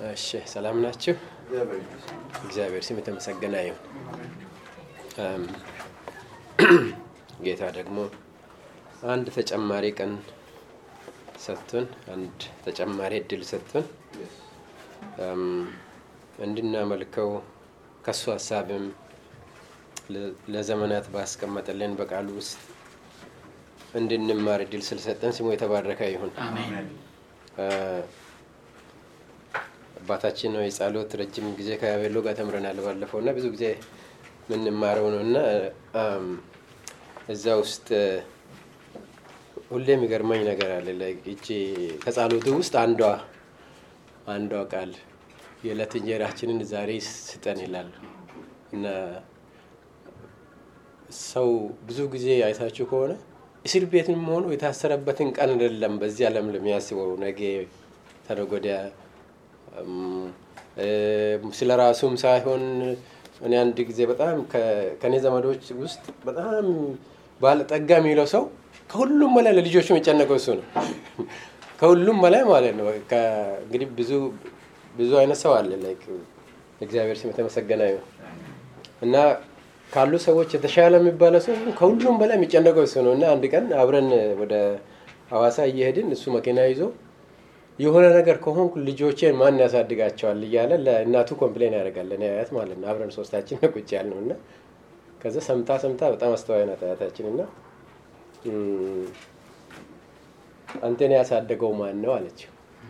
እሺ ሰላም ናችሁ? እግዚአብሔር ስም የተመሰገነ ይሁን። እም፣ ጌታ ደግሞ አንድ ተጨማሪ ቀን ሰጥቶን አንድ ተጨማሪ እድል ሰጥቶን እም፣ እንድናመልከው ከሱ ሀሳብም ለ- ለዘመናት ባስቀመጠልን በቃሉ ውስጥ እንድንማር እድል ስለሰጠን ስሙ የተባረከ ይሁን። እ፣ አባታችን ነው የጸሎት ረጅም ጊዜ ከያቤሎ ጋር ተምረናል ባለፈው እና ብዙ ጊዜ የምንማረው ነው እና እም፣ እዛ ውስጥ ሁሌ የሚገርመኝ ነገር አለ። like እቺ ከጸሎቱ ውስጥ አንዷ አንዷ ቃል የዕለት እንጀራችንን ዛሬ ስጠን ይላሉ እና ሰው ብዙ ጊዜ አይታችሁ ከሆነ እስር ቤትም ሆኖ የታሰረበትን ቀን አይደለም በዚህ ዓለም ለሚያስበው ነገ ተነገ ወዲያ እም፣ እም፣ ስለ ራሱም ሳይሆን እኔ አንድ ጊዜ በጣም ከ- ከእኔ ዘመዶች ውስጥ በጣም ባለጠጋ የሚለው ሰው ከሁሉም በላይ ለልጆቹ የሚጨነቀው እሱ ነው። ከሁሉም በላይ ማለት ነው። ከ- እንግዲህ ብዙ ብዙ አይነት ሰው አለ። ላይክ እግዚአብሔር ስም የተመሰገነ ይሁን እና ካሉ ሰዎች የተሻለ የሚባለው ሰው ከሁሉም በላይ የሚጨነቀው እሱ ነው እና አንድ ቀን አብረን ወደ ሐዋሳ እየሄድን እሱ መኪና ይዞ የሆነ ነገር ከሆንኩ ልጆቼን ማን ያሳድጋቸዋል እያለ ለእናቱ ኮምፕሌን ያደርጋል። እኔ አያት ማለት ነው። አብረን ሶስታችን ነው ቁጭ ያልነው እና ከዛ ሰምታ ሰምታ በጣም አስተዋይ ናት አያታችን እና እም፣ አንተን ያሳደገው ማን ነው አለችው።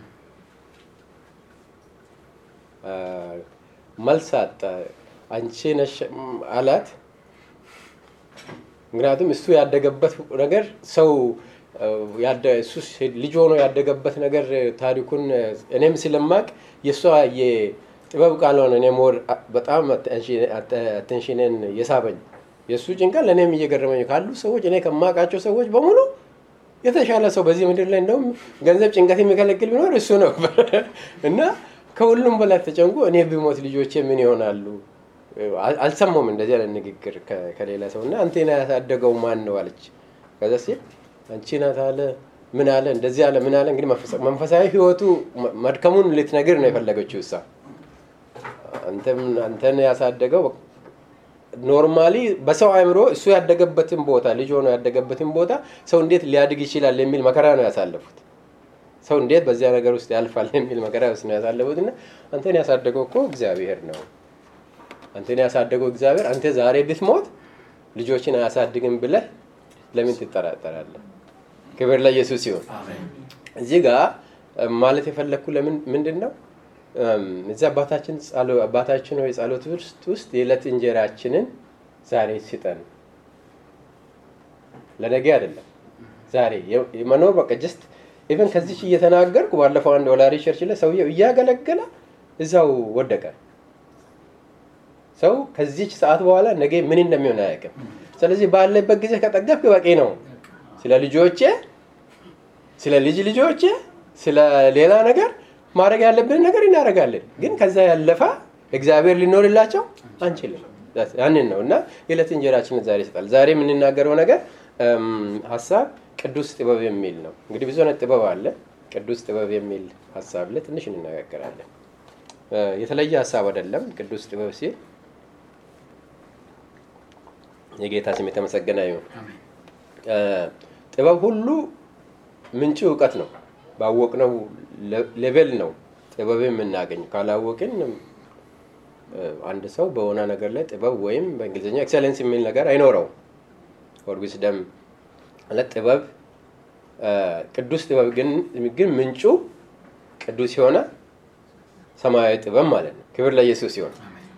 አ፣ መልስ አጣ። አንቺ ነሽ አላት። ምክንያቱም እሱ ያደገበት ነገር ሰው አ፣ ያደ- እሱ ሲ- ልጅ ሆኖ ያደገበት ነገር ታሪኩን እኔም ስለማቅ የእሷ የጥበብ ቃል ሆነ እኔ ሞር አ- በጣም አቴንሽንን የሳበኝ የእሱ ጭንቀት ለእኔም እየገረመኝ ካሉ ሰዎች እኔ ከማውቃቸው ሰዎች በሙሉ የተሻለ ሰው በዚህ ምድር ላይ እንደውም ገንዘብ ጭንቀት የሚከለክል ቢኖር እሱ ነው እና ከሁሉም በላይ ተጨንቆ እኔ ብሞት ልጆቼ ምን ይሆናሉ? አል- አልሰማውም እንደዚህ አይነት ንግግር ከ- ከሌላ ሰው እና አንቴና ያሳደገው ማን ነው አለች። ከዛ ሲል አንቺ ናት አለ ምን አለ እንደዚህ አለ ምን አለ እንግዲህ መንፈሳ- መንፈሳዊ ህይወቱ መ- መድከሙን ልትነግር ነው የፈለገችው እሷ አንተም አንተን ያሳደገው ኖርማሊ በሰው አእምሮ እሱ ያደገበትን ቦታ ልጅ ሆኖ ያደገበትን ቦታ ሰው እንዴት ሊያድግ ይችላል የሚል መከራ ነው ያሳለፉት። ሰው እንዴት በዚያ ነገር ውስጥ ያልፋል የሚል መከራ ውስጥ ነው ያሳለፉት እና አንተን ያሳደገው እኮ እግዚአብሔር ነው። አንተን ያሳደገው እግዚአብሔር አንተ ዛሬ ብትሞት ልጆችን አያሳድግም ብለህ ለምን ትጠራጠራለህ? ክብር ለኢየሱስ ሲሆን እዚህ ጋር እም፣ ማለት የፈለግኩ ለምን ምንድን ነው እም፣ እዚህ አባታችን ጸሎ- አባታችን ሆይ ጸሎት ውስጥ ውስጥ የዕለት እንጀራችንን ዛሬ ስጠን ለነገ አይደለም ዛሬ የ- የመኖር በቃ ጀስት ኢቨን ከዚች እየተናገርኩ ባለፈው አንድ ወላሪ ቸርች ላይ ሰውየው እያገለገለ እዛው ወደቀ ሰው ከዚች ሰዓት በኋላ ነገ ምን እንደሚሆን አያውቅም ስለዚህ ባለበት ጊዜ ከጠገብክ በቂ ነው ስለ ልጆቼ ስለ ልጅ ልጆቼ ስለ ሌላ ነገር ማድረግ ያለብን ነገር እናደርጋለን። ግን ከዛ ያለፈ እግዚአብሔር ሊኖርላቸው አንችልም። ያንን ነው እና የዕለት እንጀራችንን ዛሬ ይሰጣል። ዛሬ የምንናገረው ነገር እም፣ ሀሳብ ቅዱስ ጥበብ የሚል ነው። እንግዲህ ብዙ አይነት ጥበብ አለ። ቅዱስ ጥበብ የሚል ሀሳብ ላይ ትንሽ እንነጋገራለን። እ፣ የተለየ ሀሳብ አይደለም። ቅዱስ ጥበብ ሲል የጌታ ስም የተመሰገነ ይሁን። እ፣ ጥበብ ሁሉ ምንጩ እውቀት ነው። ባወቅነው ሌ- ሌቨል ነው ጥበብ የምናገኝ። ካላወቅን እ፣ አንድ ሰው በሆነ ነገር ላይ ጥበብ ወይም በእንግሊዝኛ ኤክሰለንስ የሚል ነገር አይኖረውም። ኦር ዊዝደም ማለት ጥበብ እ፣ ቅዱስ ጥበብ ግን ግን ምንጩ ቅዱስ የሆነ ሰማያዊ ጥበብ ማለት ነው። ክብር ለኢየሱስ ሲሆን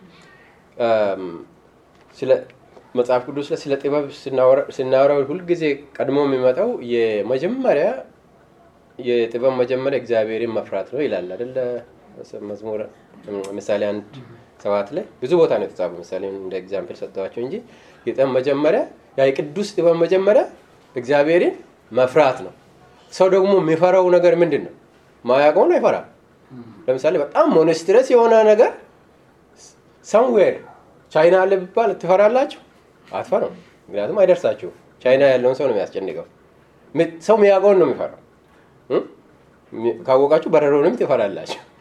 ስለ መጽሐፍ ቅዱስ ላይ ስለ ጥበብ ስናወራ- ስናወራ ሁልጊዜ ቀድሞ የሚመጣው የመጀመሪያ የጥበብ መጀመሪያ እግዚአብሔርን መፍራት ነው ይላል አይደለ? መዝሙር ምሳሌ አንድ ሰባት ላይ ብዙ ቦታ ነው የተጻፈ። ምሳሌ እንደ ኤግዛምፕል ሰጠኋቸው እንጂ የጥበብ መጀመሪያ ያ የቅዱስ ጥበብ መጀመሪያ እግዚአብሔርን መፍራት ነው። ሰው ደግሞ የሚፈራው ነገር ምንድን ነው? ማያውቀውን አይፈራም። ለምሳሌ በጣም ሞኖስትረስ የሆነ ነገር ሰምዌር ቻይና አለ ቢባል ትፈራላችሁ? አትፈራም። ምክንያቱም አይደርሳችሁም። ቻይና ያለውን ሰው ነው የሚያስጨንቀው። ሚ- ሰው የሚያውቀውን ነው የሚፈራው። እ? ሚ- ካወቃችሁ በረሮንም ትፈራላችሁ።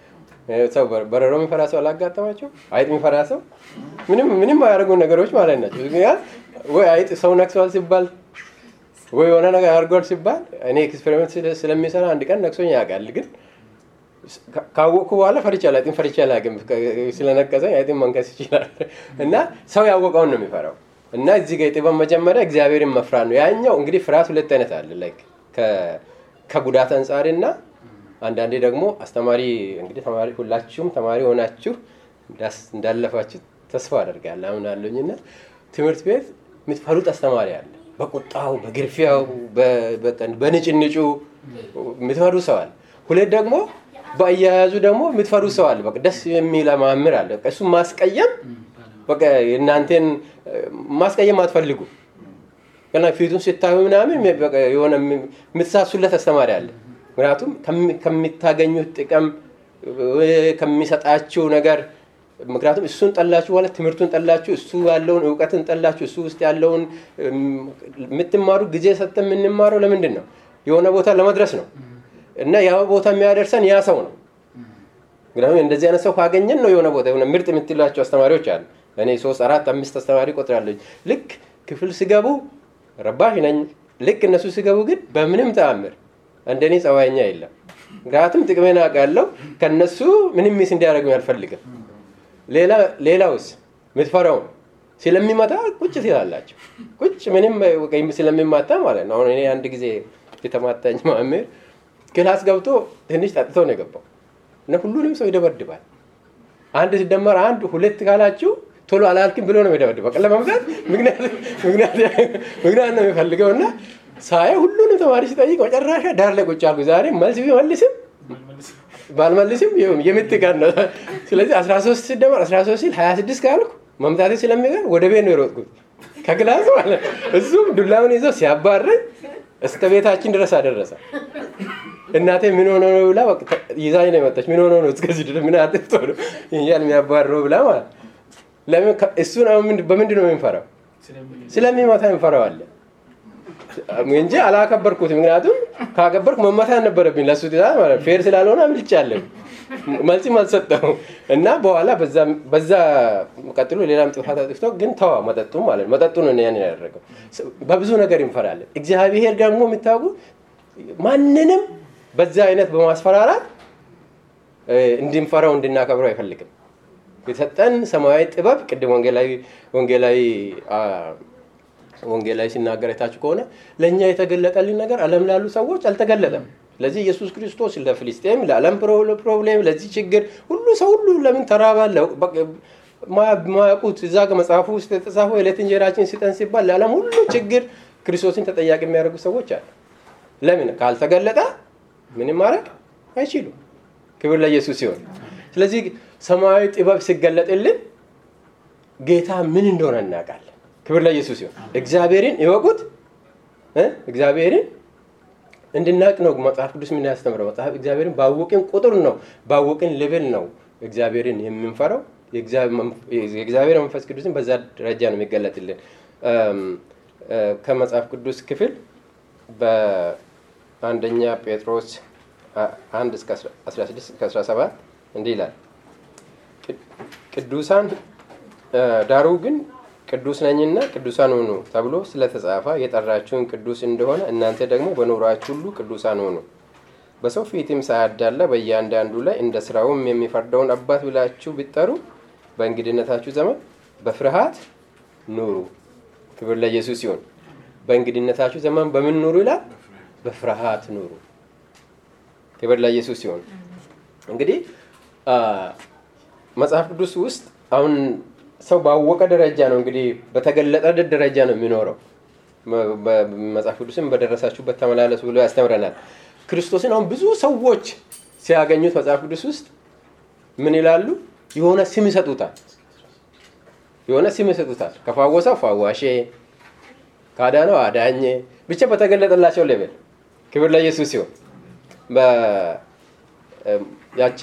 ሰው በረሮ የሚፈራ ሰው አላጋጠማቸው? አይጥ የሚፈራ ሰው ምንም ምንም አያደርጉ ነገሮች ማለት ናቸው። ወይ አይጥ ሰው ነክሷል ሲባል ወይ የሆነ ነገር አድርጓል ሲባል እኔ ኤክስፔሪመንት ስለሚሰራ አንድ ቀን ነክሶኝ ያውቃል። ግን ካወቅኩ በኋላ ፈርቼ አላውቅም። ፈርቼ አላውቅም። ስለነቀሰኝ አይጥን መንከስ ይችላል። እና ሰው ያወቀውን ነው የሚፈራው። እና እዚህ ጋር የጥበብ መጀመሪያ እግዚአብሔርን መፍራት ነው። ያኛው እንግዲህ ፍርሃት ሁለት አይነት አለ። ላይክ ከጉዳት አንጻር እና አንዳንዴ ደግሞ አስተማሪ እንግዲህ ተማሪ ሁላችሁም ተማሪ ሆናችሁ እንዳለፋችሁ ተስፋ አደርጋለሁ አምናለሁኝ። እና ትምህርት ቤት የምትፈሩት አስተማሪ አለ። በቁጣው፣ በግርፊያው፣ በንጭንጩ የምትፈሩ ሰው አለ። ሁለት ደግሞ በአያያዙ ደግሞ የምትፈሩ ሰው አለ። በቃ ደስ የሚል መምህር አለ። እሱ ማስቀየም በቃ እናንተን ማስቀየም አትፈልጉ ገና ፊቱን ስታዩ ምናምን የሆነ የምትሳሱለት አስተማሪ አለ። ምክንያቱም ከምታገኙት ጥቅም ከሚሰጣችሁ ነገር ምክንያቱም እሱን ጠላችሁ በኋላ ትምህርቱን ጠላችሁ፣ እሱ ያለውን እውቀትን ጠላችሁ፣ እሱ ውስጥ ያለውን የምትማሩ ጊዜ ሰጥተን የምንማረው ለምንድን ነው? የሆነ ቦታ ለመድረስ ነው። እና ያ ቦታ የሚያደርሰን ያ ሰው ነው። ምክንያቱም እንደዚህ አይነት ሰው ካገኘን ነው የሆነ ቦታ የሆነ ምርጥ የምትላቸው አስተማሪዎች አሉ። እኔ ሶስት አራት አምስት አስተማሪ ቆጥራለሁ። ልክ ክፍል ሲገቡ ረባሽ ነኝ። ልክ እነሱ ሲገቡ ግን በምንም ተአምር እንደኔ ጸባይኛ የለም። ምክንያቱም ጥቅሜን አውቃለሁ። ከነሱ ምንም ሚስ እንዲያደርጉኝ አልፈልግም። ሌላውስ የምትፈራውን ስለሚመታ ቁጭ ትላላቸው። ቁጭ ምንም ስለሚማታ ማለት ነው። አሁን እኔ አንድ ጊዜ የተማታኝ መምህር ክላስ ገብቶ ትንሽ ጠጥቶ ነው የገባው እና ሁሉንም ሰው ይደበድባል። አንድ ሲደመር አንድ ሁለት ካላችሁ ቶሎ አላልክም ብሎ ነው የሚደበድበው። ለመምታት ምክንያት ነው የሚፈልገው እና ሳየ ሁሉንም ተማሪ ሲጠይቅ መጨረሻ ዳር ላይ ቁጭ አልኩ። ዛሬ መልስ ቢመልስም ባልመልስም የምት ቀን ነው። ስለዚህ 13 ሲደመር 13 ሲል 26 ካልኩ መምታቴ ስለሚቀር ወደ ቤት ነው የሮጥኩት ከክላስ ማለት እሱም ዱላውን ይዞ ሲያባረኝ እስከ ቤታችን ድረስ አደረሰ። እናቴ ምን ሆኖ ነው ብላ ይዛኝ ነው የመጣች። ምን ሆኖ ነው እስከዚህ ድረስ ምን አጥፍቶ ነው ይህን የሚያባርረው ብላ ማለት ለምን እሱን በምንድን ነው የምንፈራው? ስለሚመታ እንፈራዋለን እንጂ አላከበርኩትም። ምክንያቱም ካከበርኩ መመታት ነበረብኝ። ለሱ ትእዛዝ ማለት ፌር ስላልሆነ አምልጫለሁ። መልስም አልሰጠሁም እና በኋላ በዛ ቀጥሎ ሌላም ጥፋት አጥፍቶ ግን ተዋ መጠጡ ማለት መጠጡ ነው ያን ያደረገው። በብዙ ነገር እንፈራለን። እግዚአብሔር ደግሞ የሚታወቁ ማንንም በዛ አይነት በማስፈራራት እንድንፈራው እንድናከብረው አይፈልግም። የሰጠን ሰማያዊ ጥበብ ቅድም ወንጌላዊ ወንጌላዊ ወንጌላዊ ሲናገር የታችሁ ከሆነ ለእኛ የተገለጠልን ነገር ዓለም ላሉ ሰዎች አልተገለጠም። ስለዚህ ኢየሱስ ክርስቶስ ለፍልስጤም፣ ለዓለም ፕሮብሌም፣ ለዚህ ችግር ሁሉ ሰው ሁሉ ለምን ተራባለ ማያውቁት እዛ መጽሐፉ ውስጥ የተጻፈው የዕለት እንጀራችን ስጠን ሲባል ለዓለም ሁሉ ችግር ክርስቶስን ተጠያቂ የሚያደርጉ ሰዎች አሉ። ለምን ካልተገለጠ ምንም ማድረግ አይችሉም። ክብር ለኢየሱስ ሲሆን፣ ስለዚህ ሰማያዊ ጥበብ ሲገለጥልን ጌታ ምን እንደሆነ እናውቃለን። ክብር ለኢየሱስ ሲሆን፣ እግዚአብሔርን ይወቁት። እግዚአብሔርን እንድናቅ ነው መጽሐፍ ቅዱስ ምን ያስተምረው። መጽሐፍ እግዚአብሔርን ባወቅን ቁጥር ነው ባወቅን ሌቭል ነው እግዚአብሔርን የምንፈራው። የእግዚአብሔር መንፈስ ቅዱስን በዛ ደረጃ ነው የሚገለጥልን። ከመጽሐፍ ቅዱስ ክፍል በአንደኛ ጴጥሮስ አንድ እስከ 16 እስከ 17 እንዲህ ይላል ቅዱሳን ዳሩ ግን ቅዱስ ነኝና ቅዱሳን ሁኑ ተብሎ ስለተጻፈ የጠራችሁን ቅዱስ እንደሆነ እናንተ ደግሞ በኑሯችሁ ሁሉ ቅዱሳን ሁኑ። በሰው ፊትም ሳያዳላ በእያንዳንዱ ላይ እንደ ስራውም የሚፈርደውን አባት ብላችሁ ቢጠሩ በእንግድነታችሁ ዘመን በፍርሃት ኑሩ። ክብር ለኢየሱስ ሲሆን በእንግድነታችሁ ዘመን በምን ኑሩ ይላል? በፍርሃት ኑሩ። ክብር ለኢየሱስ ሲሆን እንግዲህ መጽሐፍ ቅዱስ ውስጥ አሁን ሰው ባወቀ ደረጃ ነው እንግዲህ በተገለጠ ደረጃ ነው የሚኖረው። መጽሐፍ ቅዱስም በደረሳችሁበት ተመላለሱ ብሎ ያስተምረናል። ክርስቶስን አሁን ብዙ ሰዎች ሲያገኙት መጽሐፍ ቅዱስ ውስጥ ምን ይላሉ? የሆነ ስም ይሰጡታል። የሆነ ስም ይሰጡታል። ከፋወሰው ፋዋሼ፣ ካዳነው አዳኜ፣ ብቻ በተገለጠላቸው ሌvel ክብር ለኢየሱስ ሲሆን ያቺ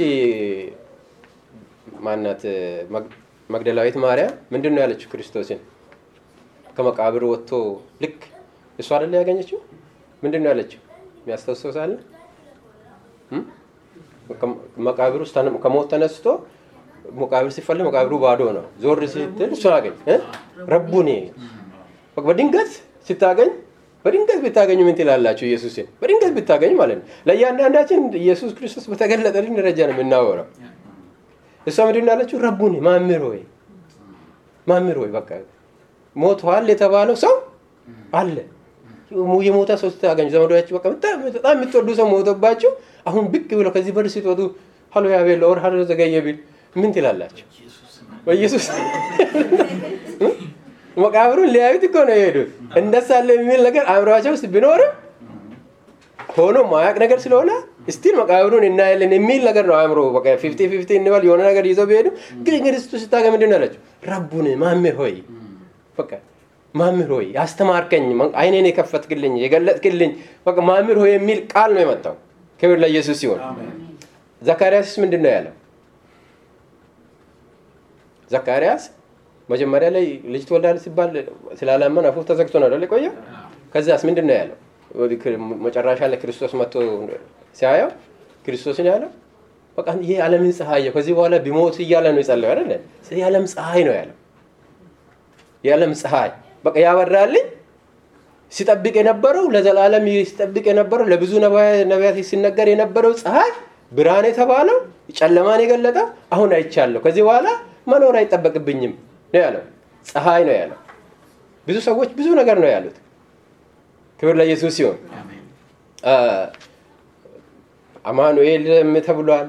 ማናት መግደላዊት ማርያም ምንድን ነው ያለችው? ክርስቶስን ከመቃብር ወጥቶ ልክ እሷ አይደለ ያገኘችው? ምንድን ነው ያለችው? የሚያስታውሰው ሳለ መቃብር ውስጥ ከሞት ተነስቶ መቃብር ሲፈለግ መቃብሩ ባዶ ነው። ዞር ስትል እሱን አገኝ ረቡኔ በድንገት ስታገኝ በድንገት ብታገኙ ምን ትላላችሁ? ኢየሱስን በድንገት ብታገኝ ማለት ነው። ለእያንዳንዳችን ኢየሱስ ክርስቶስ በተገለጠልን ደረጃ ነው የምናወራው። እሷ ምንድን ነው ያለችው? ረቡኔ ማምር ሆይ ማምር ሆይ በቃ ሞቷል የተባለው ሰው አለ። የሞተ ሰው ስታገኙ ዘመዶቻችሁ በቃ በጣም የምትወዱ ሰው ሞቶባችሁ አሁን ብቅ ብለው ከዚህ በር ስትወጡ ሀሎ ያቤል ኦር ሀሎ ዘገየ ቢል ምን ትላላችሁ? በኢየሱስ መቃብሩን ሊያዩት እኮ ነው የሄዱት። እንደሳለ የሚል ነገር አእምሯቸው ውስጥ ቢኖርም ሆኖ ማያቅ ነገር ስለሆነ ስቲል መቃብሩን እናያለን የሚል ነገር ነው አእምሮ በቃ ፊፍቲ ፊፍቲ እንበል የሆነ ነገር ይዘው ቢሄዱ ግን ክርስቶስ ስታገኝ ምንድን ነው ያላቸው? ረቡን ማምር ሆይ በቃ ማምር ሆይ ያስተማርከኝ፣ አይኔን የከፈትክልኝ፣ የገለጥክልኝ በቃ ማምር ሆይ የሚል ቃል ነው የመጣው። ክብር ለኢየሱስ ሲሆን ዘካርያስስ ምንድን ነው ያለው? ዘካርያስ መጀመሪያ ላይ ልጅ ትወልዳለህ ሲባል ስላላመን አፉ ተዘግቶ ነው አይደል የቆየው። ከዚያስ ምንድን ነው ያለው? መጨረሻ ላይ ክርስቶስ መጥቶ ሲያየው ክርስቶስን ያለው በቃ ይሄ ዓለምን ፀሐይ ከዚህ በኋላ ቢሞት እያለ ነው የጸለየው አይደለ? የዓለም ፀሐይ ነው ያለው። የዓለም ፀሐይ በቃ ያበራልኝ ሲጠብቅ የነበረው ለዘላለም ሲጠብቅ የነበረው ለብዙ ነቢያት ሲነገር የነበረው ፀሐይ ብርሃን የተባለው ጨለማን የገለጠው አሁን አይቻለሁ። ከዚህ በኋላ መኖር አይጠበቅብኝም ነው ያለው። ፀሐይ ነው ያለው። ብዙ ሰዎች ብዙ ነገር ነው ያሉት። ክብር ለኢየሱስ ሲሆን አማኑኤል ተብሏል።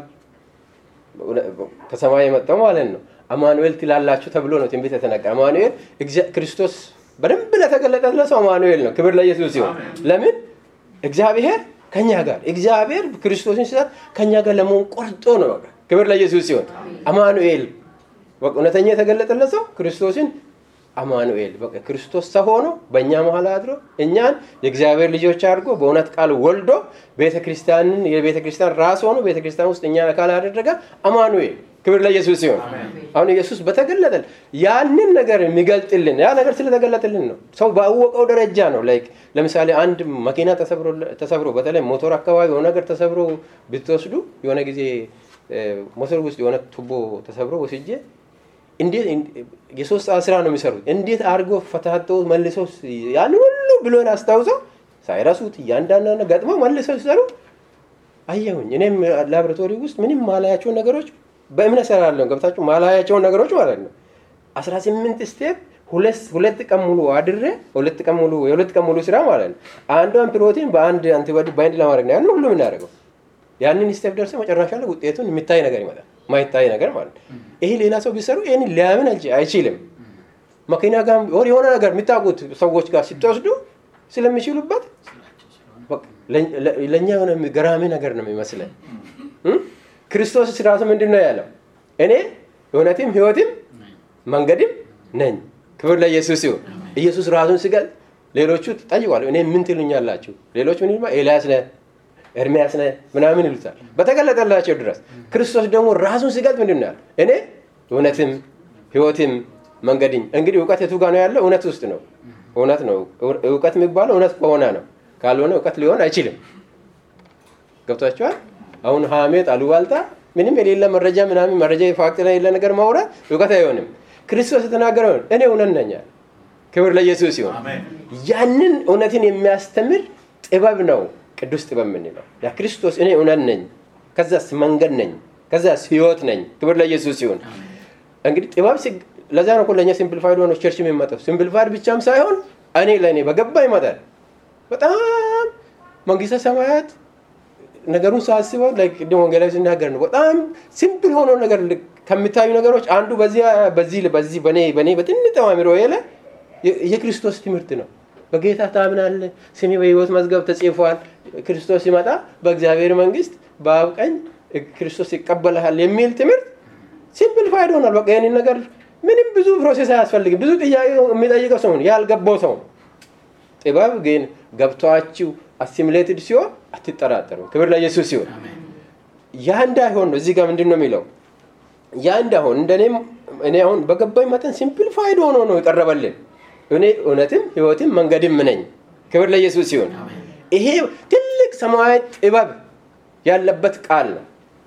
ከሰማይ የመጣው ማለት ነው። አማኑኤል ትላላችሁ ተብሎ ነው ትንቢት የተነገረ። አማኑኤል ክርስቶስ በደንብ ለተገለጠለት ሰው አማኑኤል ነው። ክብር ለኢየሱስ ሲሆን ለምን እግዚአብሔር ከኛ ጋር እግዚአብሔር ክርስቶስን ሲሰጥ ከኛ ጋር ለመሆን ቆርጦ ነው። በቃ ክብር ለኢየሱስ ሲሆን አማኑኤል እውነተኛ የተገለጠለት ሰው ክርስቶስን አማኑኤል በቃ ክርስቶስ ሰው ሆኖ በእኛ መሀል አድሮ እኛን የእግዚአብሔር ልጆች አድርጎ በእውነት ቃል ወልዶ ቤተክርስቲያንን የቤተ ክርስቲያን ራስ ሆኖ ቤተክርስቲያን ውስጥ እኛን አካል አደረገ አማኑኤል ክብር ለኢየሱስ ሲሆን አሁን ኢየሱስ በተገለጠል ያንን ነገር የሚገልጥልን ያ ነገር ስለተገለጥልን ነው። ሰው ባወቀው ደረጃ ነው። ላይክ ለምሳሌ አንድ መኪና ተሰብሮ በተለይ ሞቶር አካባቢ የሆነ ነገር ተሰብሮ ብትወስዱ የሆነ ጊዜ ሞተር ውስጥ የሆነ ቱቦ ተሰብሮ ወስጄ እንዴት የሶስት ሰዓት ስራ ነው የሚሰሩት። እንዴት አድርጎ ፈታተው መልሰው ያን ሁሉ ብሎን አስታውሰው ሳይረሱት እያንዳንዱ ገጥመው መልሰው ሲሰሩ አየሁኝ። እኔም ላቦራቶሪ ውስጥ ምንም ማላያቸውን ነገሮች በእምነት ሰራለሁ። ገብታችሁ ማላያቸውን ነገሮች ማለት ነው። አስራ ስምንት ስቴፕ ሁለት ቀን ሙሉ አድሬ ሁለት ቀን ሙሉ የሁለት ቀን ሙሉ ስራ ማለት ነው። አንዷን ፕሮቲን በአንድ አንቲባዮቲክ ባይንድ ለማድረግ ነው ያን ሁሉ የምናደርገው። ያንን ስቴፕ ደርሰ መጨረሻ ላይ ውጤቱን የሚታይ ነገር ይመጣል። ማይታይ ነገር ማለት ነው። ይሄ ሌላ ሰው ቢሰሩ ይህን ሊያምን አይችልም። መኪና ጋር የሆነ ነገር የሚታውቁት ሰዎች ጋር ስትወስዱ ስለሚችሉበት ለእኛ የሆነ ገራሚ ነገር ነው የሚመስለን። ክርስቶስ ራሱ ምንድን ነው ያለው? እኔ እውነትም ህይወትም መንገድም ነኝ። ክብር ለኢየሱስ ሲሆን ኢየሱስ ራሱን ሲገልጥ ሌሎቹ ጠይቋል። እኔ ምን ትሉኛላችሁ? ሌሎች ምን ይሉማ? ኤልያስ ነህ ኤርሚያስ ነህ ምናምን ይሉታል። በተገለጠላቸው ድረስ ክርስቶስ ደግሞ ራሱን ሲገልጥ ምንድን ነው ያለው? እኔ እውነትም ህይወትም መንገድኝ። እንግዲህ እውቀት የቱ ጋር ነው ያለው? እውነት ውስጥ ነው። እውነት ነው። እውቀት የሚባለው እውነት ከሆነ ነው። ካልሆነ እውቀት ሊሆን አይችልም። ገብቷቸዋል። አሁን ሀሜት፣ አሉባልታ፣ ምንም የሌለ መረጃ ምናምን መረጃ ፋክት ላይ የሌለ ነገር ማውራት እውቀት አይሆንም። ክርስቶስ የተናገረው እኔ እውነት ነኝ። ክብር ለኢየሱስ ሲሆን ያንን እውነትን የሚያስተምር ጥበብ ነው ቅዱስ ጥበብ የምንለው ያ ክርስቶስ እኔ እውነት ነኝ፣ ከዛስ መንገድ ነኝ፣ ከዛስ ህይወት ነኝ። ክብር ለኢየሱስ ሲሆን እንግዲህ ጥበብ ለዛ ነው ለእኛ ሲምፕልፋይድ ሆኖ ቸርች የሚመጣው ሲምፕልፋይድ ብቻም ሳይሆን እኔ ለእኔ በገባ ይመጣል። በጣም መንግስተ ሰማያት ነገሩን ሳስበው ቅድም ወንጌላዊ ሲናገር ነው። በጣም ሲምፕል ሆኖ ነገር ከሚታዩ ነገሮች አንዱ በዚህ በዚህ በኔ በትንሽ አእምሮ ላይ የክርስቶስ ትምህርት ነው። በጌታ ታምናለህ፣ ስሜ በህይወት መዝገብ ተጽፏል። ክርስቶስ ሲመጣ በእግዚአብሔር መንግስት በአብ ቀኝ ክርስቶስ ይቀበልሃል የሚል ትምህርት ሲምፕልፋይድ ሆኗል። በቃ ይህንን ነገር ምንም ብዙ ፕሮሴስ አያስፈልግም። ብዙ ጥያቄ የሚጠይቀው ሰው ያልገባው ሰው ጥበብ ግን ገብቷችሁ አሲሚሌትድ ሲሆን አትጠራጠሩ። ክብር ለኢየሱስ ሲሆን ያ እንዳይሆን ነው። እዚህ ጋር ምንድን ነው የሚለው? ያ እንዳይሆን እንደኔም እኔ አሁን በገባኝ መጠን ሲምፕልፋይድ ሆኖ ነው የቀረበልን። እኔ እውነትም ህይወትም መንገድም ነኝ። ክብር ለኢየሱስ ሲሆን ይሄ ትልቅ ሰማያዊ ጥበብ ያለበት ቃል ነው።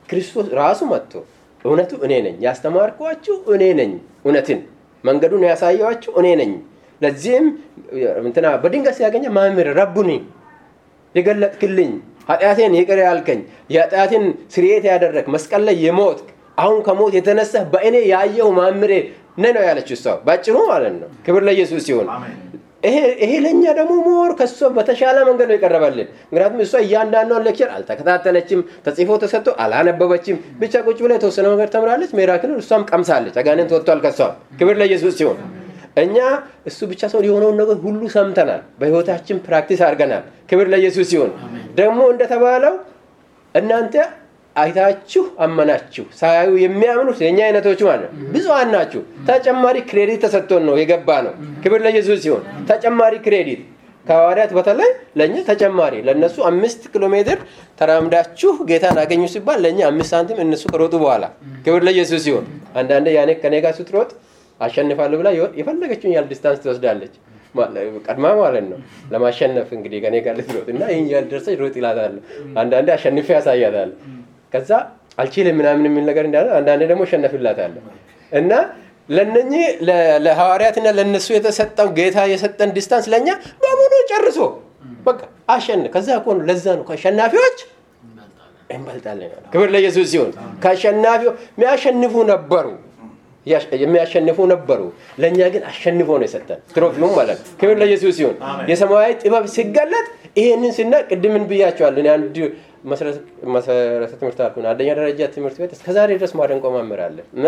ክርስቶስ ራሱ መጥቶ እውነቱ እኔ ነኝ፣ ያስተማርኳችሁ እኔ ነኝ፣ እውነትን መንገዱን ያሳየኋችሁ እኔ ነኝ። ለዚህም እንትና በድንገት ሲያገኘ መምህር ረቡኒ የገለጥክልኝ ኃጢአቴን ይቅር ያልከኝ የኃጢአቴን ስርየት ያደረግ መስቀል ላይ የሞት አሁን ከሞት የተነሳ በእኔ ያየው ማምሬ ነ ነው ያለችው እሷ ባጭሩ ማለት ነው። ክብር ለኢየሱስ ሲሆን ይሄ ለእኛ ደግሞ ሞር ከእሷ በተሻለ መንገድ ነው የቀረበልን። ምክንያቱም እሷ እያንዳንዷን ሌክቸር አልተከታተለችም፣ ተጽፎ ተሰጥቶ አላነበበችም። ብቻ ቁጭ ብላ የተወሰነ ነገር ተምራለች። ሜራክልን እሷም ቀምሳለች። አጋንንት ወጥቷል ከሷ። ክብር ለኢየሱስ ሲሆን እኛ እሱ ብቻ ሰው የሆነውን ነገር ሁሉ ሰምተናል፣ በህይወታችን ፕራክቲስ አድርገናል። ክብር ለኢየሱስ ሲሆን ደግሞ እንደተባለው እናንተ አይታችሁ አመናችሁ ሳያዩ የሚያምኑት የእኛ አይነቶች ማለት ነው ብዙሀን ናችሁ። ተጨማሪ ክሬዲት ተሰጥቶን ነው የገባ ነው። ክብር ለኢየሱስ ሲሆን ተጨማሪ ክሬዲት ከሐዋርያት በተለይ ለእኛ ተጨማሪ ለእነሱ አምስት ኪሎ ሜትር ተራምዳችሁ ጌታን አገኙ ሲባል ለእኛ አምስት ሳንቲም እነሱ ከሮጡ በኋላ ክብር ለኢየሱስ ሲሆን አንዳንዴ ያኔ ከኔ ጋር ስትሮጥ አሸንፋለሁ ብላ የፈለገችውን ያህል ዲስታንስ ትወስዳለች ቀድማ ማለት ነው ለማሸነፍ እንግዲህ ከኔ ጋር ልትሮጥ እና ይህን ያህል ደርሰች ሮጥ ይላታለሁ። አንዳንዴ አሸንፌ ያሳያታለሁ። ከዛ አልችልም ምናምን የሚል ነገር እንዳለ አንዳንዴ ደግሞ እሸነፍላታለሁ እና ለነኚህ ለሐዋርያትና ለነሱ የተሰጠው ጌታ የሰጠን ዲስታንስ ለእኛ በሙሉ ጨርሶ በቃ አሸን ከዛ እኮ ነው ለዛ ነው ከአሸናፊዎች እንበልጣለን። ክብር ለኢየሱስ ሲሆን ከአሸናፊው የሚያሸንፉ ነበሩ የሚያሸንፉ ነበሩ። ለእኛ ግን አሸንፎ ነው የሰጠን ትሮፊሙ ማለት ነው። ክብር ለኢየሱስ ሲሆን የሰማያዊ ጥበብ ሲገለጥ ይሄንን ስና ቅድምን ብያቸዋል። አንድ መሰረተ ትምህርት አልኩን አንደኛ ደረጃ ትምህርት ቤት እስከዛሬ ድረስ ማደንቆ መምህር አለ እና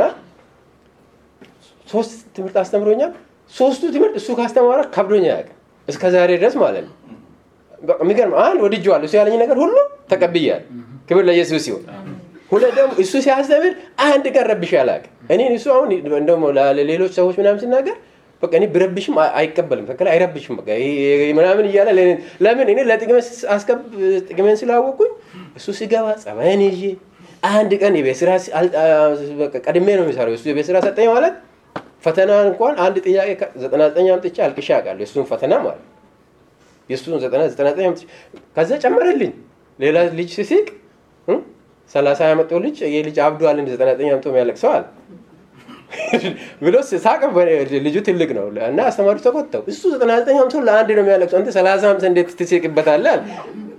ሶስት ትምህርት አስተምሮኛል። ሶስቱ ትምህርት እሱ ካስተማረ ከብዶኛ ያውቅ እስከ ዛሬ ድረስ ማለት ነው። የሚገርም አንድ ወድጄዋለሁ። እሱ ያለኝ ነገር ሁሉ ተቀብያል። ክብር ለኢየሱስ ሲሆን ሁለት ደግሞ እሱ ሲያስተምር አንድ ቀን ረብሽ አላውቅም። እኔ እሱ አሁን እንደውም ለሌሎች ሰዎች ምናምን ሲናገር በቃ እኔ ብረብሽም አይቀበልም፣ ትክክል አይረብሽም። በቃ ምናምን እያለ ለምን እኔ ለጥቅሜን ስላወቅኩኝ እሱ ሲገባ ጸባይን ይዤ አንድ ቀን የቤት ስራ ቀድሜ ነው የሚሰራው። እሱ የቤት ስራ ሰጠኝ ማለት ፈተና እንኳን አንድ ጥያቄ ዘጠና ዘጠኝ አምጥቼ አልቅሼ አውቃለሁ። የእሱን ፈተና ማለት የእሱን ዘጠና ዘጠና ዘጠኝ አምጥቼ ከዛ ጨመረልኝ። ሌላ ልጅ ሲስቅ ሰላሳ ያመጣው ልጅ ይህ ልጅ አብዷል እንደ ዘጠና ዘጠኝ አምጥቶ የሚያለቅሰው አለ ብሎ ሳቀ። ልጁ ትልቅ ነው እና አስተማሪው ተቆጣው። እሱ ዘጠና ዘጠኝ አምጥቶ ለአንድ ነው የሚያለቅሰው፣ አንተ ሰላሳ አምሳ እንዴት ትስቅበታለህ? አለ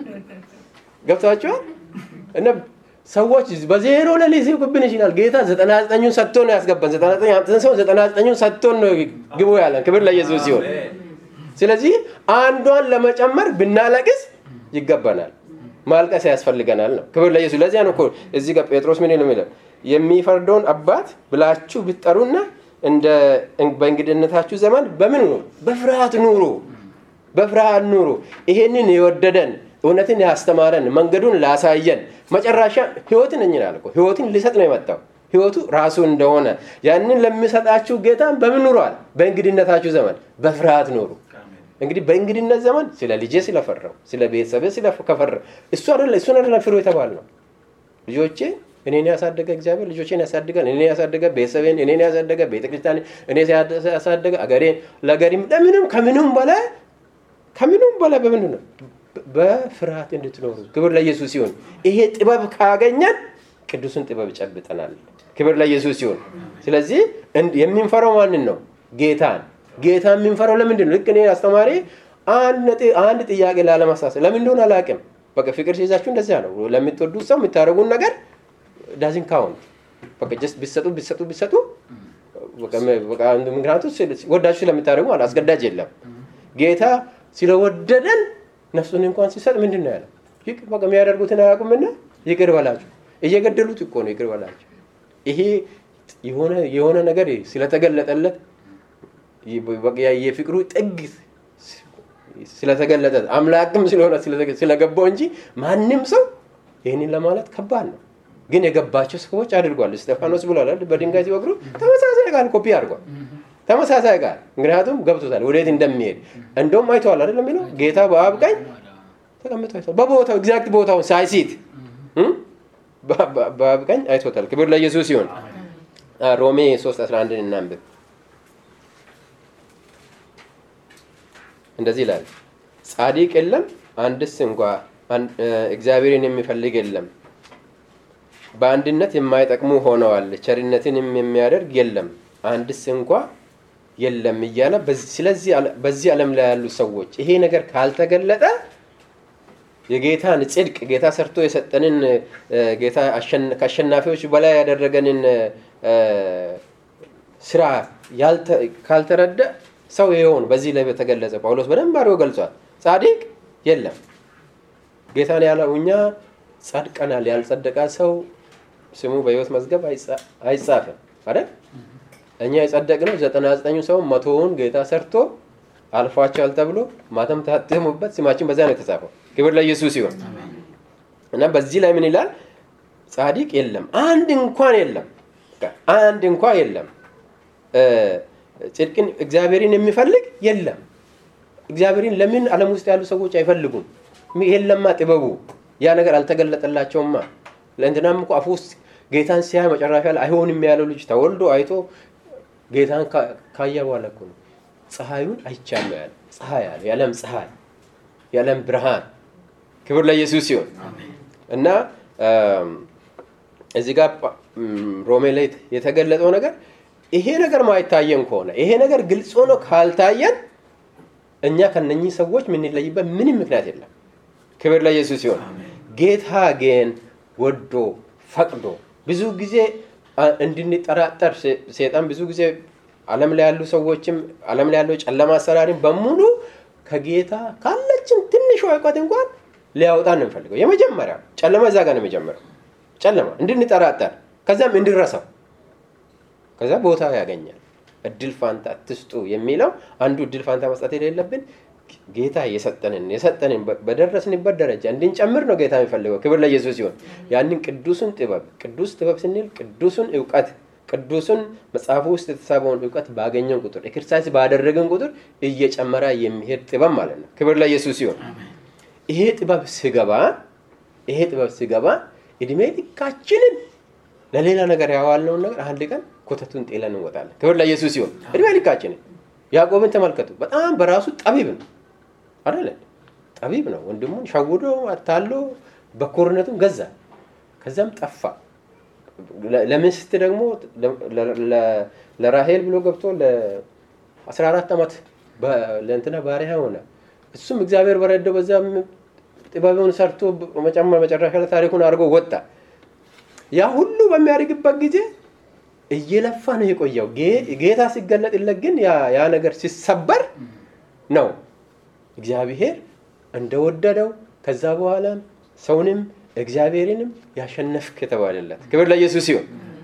ገብቷቸዋል እና ሰዎች በዜሮ ላይ ሊስቁብን ይችላል። ጌታ ዘጠና ዘጠኙን ሰጥቶ ነው ያስገባን። ዘጠና ዘጠኝ አምጥተን ሰው ዘጠና ዘጠኙን ሰጥቶን ነው ግቡ ያለን። ክብር ለኢየሱስ ሲሆን፣ ስለዚህ አንዷን ለመጨመር ብናለቅስ ይገባናል። ማልቀስ ያስፈልገናል ነው። ክብር ለኢየሱስ። ለዚያ ነው እኮ እዚህ ጋር ጴጥሮስ ምን ነው የሚለው የሚፈርደውን አባት ብላችሁ ብትጠሩና እንደ በእንግድነታችሁ ዘመን በምን ኑሩ? በፍርሃት ኑሩ፣ በፍርሃት ኑሩ። ይሄንን የወደደን እውነትን ያስተማረን መንገዱን ላሳየን መጨረሻ ህይወትን እኝናል እኮ ህይወትን ሊሰጥ ነው የመጣው ህይወቱ ራሱ እንደሆነ ያንን ለሚሰጣችሁ ጌታ በምን ኑሯል? በእንግድነታችሁ ዘመን በፍርሃት ኑሩ። እንግዲህ በእንግድነት ዘመን ስለ ልጄ ስለፈራው ስለ ቤተሰብ ስለከፈራው እሱ አይደለ እሱን አይደለ ፍሩ የተባል ነው። ልጆቼ እኔን ያሳደገ እግዚአብሔር ልጆቼን ያሳድጋል። እኔን ያሳደገ ቤተሰቤን፣ እኔን ያሳደገ ቤተክርስቲያን፣ እኔ ያሳደገ አገሬን፣ ለገሪም ለምንም ከምንም በላይ ከምንም በላይ በምንድን ነው በፍርሃት እንድትኖሩ ክብር ለኢየሱስ ሲሆን ይሄ ጥበብ ካገኘን ቅዱስን ጥበብ ጨብጠናል። ክብር ለኢየሱስ ሲሆን ስለዚህ የምንፈራው ማንን ነው? ጌታን ጌታ የምንፈራው ለምንድን ነው? ልክ እኔ አስተማሪ አንድ ጥያቄ ላለማሳሰብ ለምን እንደሆነ አላውቅም። በቃ ፍቅር ሲይዛችሁ እንደዚያ ነው። ለምትወዱት ሰው የምታደርጉን ነገር ዳዝን ካውንት በቃ ጀስት ቢሰጡ ቢሰጡ ቢሰጡ ምክንያቱ ወዳችሁ ስለምታደርጉ ማለት አስገዳጅ የለም። ጌታ ስለወደደን ነፍሱን እንኳን ሲሰጥ ምንድን ነው ያለው? በቃ የሚያደርጉትን አያውቁምና ይቅር በላቸው። እየገደሉት እኮ ነው ይቅር በላቸው። ይሄ የሆነ ነገር ስለተገለጠለት የፍቅሩ ጥግ ስለተገለጠ አምላክም ስለሆነ ስለገባው እንጂ ማንም ሰው ይህንን ለማለት ከባድ ነው። ግን የገባቸው ሰዎች አድርጓል። እስጢፋኖስ ብሏል በድንጋይ ሲወግሩ ተመሳሳይ ቃል ኮፒ አድርጓል። ተመሳሳይ ቃል ምክንያቱም ገብቶታል ወዴት እንደሚሄድ እንደውም አይተዋል አይደለም የሚለው ጌታ በአብ ቀኝ ተቀምጦ አይተዋል። በቦታው ኤግዛክት ቦታውን ሳይሲት በአብ ቀኝ አይቶታል። ክብር ለኢየሱስ ሲሆን ሮሜ 3 11 እናንብብ። እንደዚህ ይላል፣ ጻድቅ የለም አንድስ እንኳ እግዚአብሔርን የሚፈልግ የለም። በአንድነት የማይጠቅሙ ሆነዋል። ቸርነትንም የሚያደርግ የለም አንድስ እንኳ የለም እያለ ስለዚህ በዚህ ዓለም ላይ ያሉ ሰዎች ይሄ ነገር ካልተገለጠ የጌታን ጽድቅ ጌታ ሰርቶ የሰጠንን ጌታ ከአሸናፊዎች በላይ ያደረገንን ስራ ካልተረዳ ሰው ይሆን በዚህ ላይ በተገለጸ ጳውሎስ በደንብ አድርጎ ገልጿል። ጻድቅ የለም ጌታን ያለው እኛ ጸድቀናል። ያልጸደቀ ሰው ስሙ በሕይወት መዝገብ አይጻፍም አይደል? እኛ የጸደቅነው ዘጠና ዘጠኙ ሰው መቶውን ጌታ ሰርቶ አልፏቸዋል ተብሎ ማተም ታትሞበት ስማችን በዛ ነው የተጻፈው። ክብር ለኢየሱስ ይሁን እና በዚህ ላይ ምን ይላል? ጻድቅ የለም አንድ እንኳን የለም፣ አንድ እንኳ የለም። ጽድቅን እግዚአብሔርን የሚፈልግ የለም። እግዚአብሔርን ለምን ዓለም ውስጥ ያሉ ሰዎች አይፈልጉም? የለማ ጥበቡ ያ ነገር አልተገለጠላቸውማ። ለእንትናም እኮ አፉ ውስጥ ጌታን ሲያይ መጨረሻ ላይ አይሆንም ያለው ልጅ ተወልዶ አይቶ ጌታን ካየ በኋላ እኮ ነው ፀሐዩን አይቻለሁ ያለ ፀሐይ ያለ የዓለም ፀሐይ የዓለም ብርሃን ክብር ለኢየሱስ ሲሆን እና እዚህ ጋር ሮሜ ላይ የተገለጠው ነገር ይሄ ነገር ማይታየን ከሆነ ይሄ ነገር ግልጽ ሆኖ ካልታየን እኛ ከነኚህ ሰዎች የምንለይበት ምንም ምክንያት የለም። ክብር ለኢየሱስ ሲሆን ጌታ ግን ወዶ ፈቅዶ ብዙ ጊዜ እንድንጠራጠር ሴጣን ብዙ ጊዜ ዓለም ላይ ያሉ ሰዎችም ዓለም ላይ ያለው ጨለማ አሰራሪን በሙሉ ከጌታ ካለችን ትንሽ እውቀት እንኳን ሊያወጣን ነው የሚፈልገው። የመጀመሪያው ጨለማ እዛ ጋር ነው የሚጀምረው። ጨለማ እንድንጠራጠር ከዚያም እንድረሳው ከዛ ቦታ ያገኛል። እድል ፋንታ ትስጡ የሚለው አንዱ እድል ፋንታ መስጠት የሌለብን ጌታ የሰጠንን የሰጠንን በደረስንበት ደረጃ እንድንጨምር ነው ጌታ የሚፈልገው። ክብር ለኢየሱስ ሲሆን ያንን ቅዱሱን ጥበብ ቅዱስ ጥበብ ስንል ቅዱሱን እውቀት ቅዱሱን መጽሐፉ ውስጥ የተሳበውን እውቀት ባገኘን ቁጥር ኤክሰርሳይዝ ባደረገን ቁጥር እየጨመረ የሚሄድ ጥበብ ማለት ነው። ክብር ለኢየሱስ ሲሆን ይሄ ጥበብ ስገባ ይሄ ጥበብ ስገባ እድሜ ልካችንን ለሌላ ነገር ያዋልነውን ነገር አንድ ቀን ኮተቱን ጤለን እንወጣለን። ክብር ለኢየሱስ ሲሆን እድሜ ልካችንን ያዕቆብን ተመልከቱ። በጣም በራሱ ጠቢብ ነው አይደለ? ጠቢብ ነው። ወንድሙን ሸውዶ አታሎ በኮርነቱን ገዛ፣ ከዛም ጠፋ። ለሚስት ደግሞ ለራሄል ብሎ ገብቶ ለ14 ዓመት ለእንትና ባሪያ ሆነ። እሱም እግዚአብሔር በረደው በዛ ጥበቡን ሰርቶ መጨረሻ ላይ ታሪኩን አድርጎ ወጣ። ያ ሁሉ በሚያደርግበት ጊዜ እየለፋ ነው የቆየው። ጌታ ሲገለጥለት ግን ያ ነገር ሲሰበር ነው እግዚአብሔር እንደወደደው ከዛ በኋላም ሰውንም እግዚአብሔርንም ያሸነፍክ የተባለለት ክብር ለኢየሱስ ሲሆን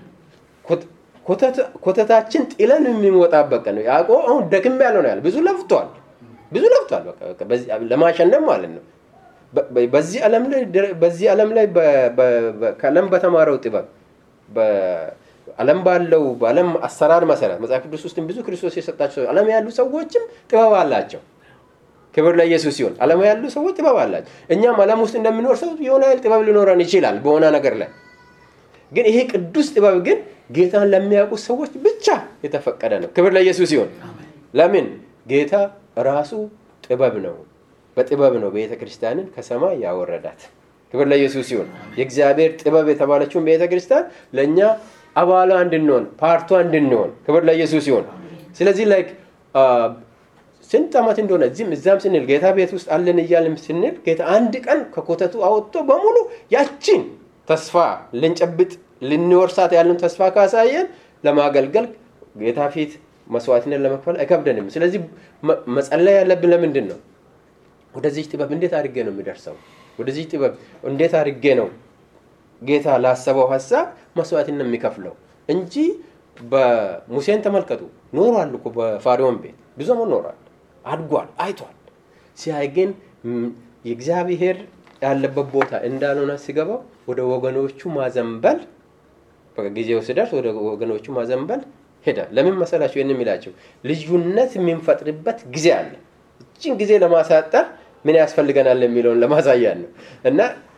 ኮተታችን ጥለን የሚወጣበት ቀን ነው። ያዕቆብ አሁን ደክም ያለው ነው ያለ ብዙ ለፍቷል፣ ብዙ ለፍቷል ለማሸነፍ ማለት ነው። በዚህ ዓለም ላይ በዚህ ዓለም ላይ ከዓለም በተማረው ጥበብ ዓለም ባለው በዓለም አሰራር መሰረት መጽሐፍ ቅዱስ ውስጥም ብዙ ክርስቶስ የሰጣቸው ዓለም ያሉ ሰዎችም ጥበብ አላቸው። ክብር ለኢየሱስ ሲሆን ዓለም ያሉ ሰዎች ጥበብ አላቸው። እኛም ዓለም ውስጥ እንደሚኖር ሰው የሆነ ያህል ጥበብ ሊኖረን ይችላል በሆነ ነገር ላይ ግን ይሄ ቅዱስ ጥበብ ግን ጌታን ለሚያውቁ ሰዎች ብቻ የተፈቀደ ነው። ክብር ለኢየሱስ ሲሆን ለምን ጌታ ራሱ ጥበብ ነው። በጥበብ ነው ቤተ ክርስቲያንን ከሰማይ ያወረዳት። ክብር ለኢየሱስ ሲሆን የእግዚአብሔር ጥበብ የተባለችውን ቤተ ክርስቲያን ለእኛ አባሏ እንድንሆን ፓርቷ እንድንሆን ክብር ለኢየሱስ ሲሆን ስለዚህ ላይክ ስንት ዓመት እንደሆነ እዚህም እዛም ስንል ጌታ ቤት ውስጥ አለን እያልን ስንል ጌታ አንድ ቀን ከኮተቱ አወጥቶ በሙሉ ያችን ተስፋ ልንጨብጥ ልንወርሳት ያለን ተስፋ ካሳየን ለማገልገል ጌታ ፊት መስዋዕትነት ለመክፈል አይከብደንም። ስለዚህ መጸለይ ያለብን ለምንድን ነው? ወደዚህ ጥበብ እንዴት አድርጌ ነው የሚደርሰው? ወደዚህ ጥበብ እንዴት አድርጌ ነው ጌታ ላሰበው ሀሳብ መስዋዕትነት የሚከፍለው እንጂ በሙሴን ተመልከቱ ኖሯል እኮ በፋሪዮን ቤት ብዙ ዘመን ኖሯል፣ አድጓል፣ አይቷል። ሲያይ ግን የእግዚአብሔር ያለበት ቦታ እንዳልሆነ ሲገባው ወደ ወገኖቹ ማዘንበል ጊዜው ሲደርስ ወደ ወገኖቹ ማዘንበል ሄደ። ለምን መሰላቸው? ይህን የሚላቸው ልዩነት የምንፈጥርበት ጊዜ አለ። እችን ጊዜ ለማሳጠር ምን ያስፈልገናል የሚለውን ለማሳያ ነው እና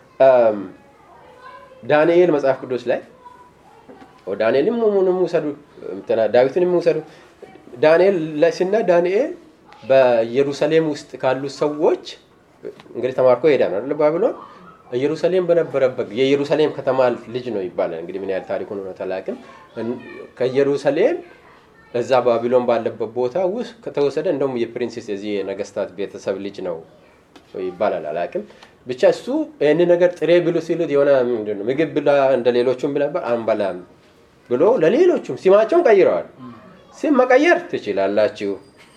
ዳንኤል መጽሐፍ ቅዱስ ላይ ዳንኤልም ሙንም ውሰዱ ዳዊትንም ውሰዱ ዳንኤል ላይ ስና ዳንኤል በኢየሩሳሌም ውስጥ ካሉ ሰዎች እንግዲህ ተማርኮ ይሄዳል አይደል ባቢሎን ኢየሩሳሌም በነበረበት የኢየሩሳሌም ከተማ ልጅ ነው ይባላል። እንግዲህ ምን ያህል ታሪኩን ነው አላውቅም። ከኢየሩሳሌም እዛ ባቢሎን ባለበት ቦታ ውስጥ ከተወሰደ እንደውም የፕሪንሴስ የዚህ የነገስታት ቤተሰብ ልጅ ነው ይባላል። አላውቅም ብቻ እሱ ይህን ነገር ጥሬ ብሉ ሲሉት የሆነ ምንድን ነው ምግብ ብላ እንደ ሌሎቹም ብለበር አንበላም ብሎ ለሌሎቹም ስማቸውን ቀይረዋል። ስም መቀየር ትችላላችሁ።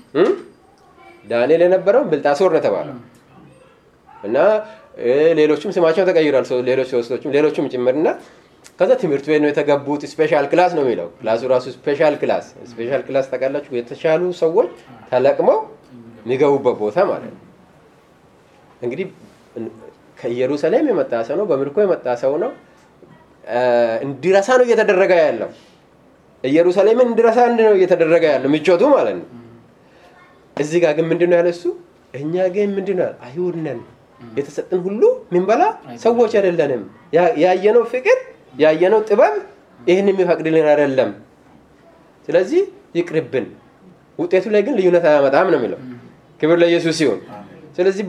ዳንኤል የነበረው ብልጣሶር ነው የተባለው እና ሌሎችም ስማቸው ተቀይሯል። ሌሎች ሶስቶችም ሌሎችም ጭምርና ከዛ ትምህርት ቤት ነው የተገቡት። ስፔሻል ክላስ ነው የሚለው ክላሱ ራሱ ስፔሻል ክላስ። ስፔሻል ክላስ ታውቃላችሁ፣ የተሻሉ ሰዎች ተለቅመው የሚገቡበት ቦታ ማለት ነው። እንግዲህ ከኢየሩሳሌም የመጣ ሰው ነው፣ በምርኮ የመጣ ሰው ነው። እንዲረሳ ነው እየተደረገ ያለው። ኢየሩሳሌምን እንዲረሳ ነው እየተደረገ ያለው ምቾቱ ማለት ነው። እዚህ ጋር ግን ምንድን ነው ያለ እሱ እኛ ግን ምንድን ነው አይሁድ ነን የተሰጥን ሁሉ ምንበላ ሰዎች አይደለንም። ያየነው ፍቅር ያየነው ጥበብ ይህን የሚፈቅድልን አይደለም። ስለዚህ ይቅርብን። ውጤቱ ላይ ግን ልዩነት አያመጣም ነው የሚለው። ክብር ለኢየሱስ ሲሆን ስለዚህ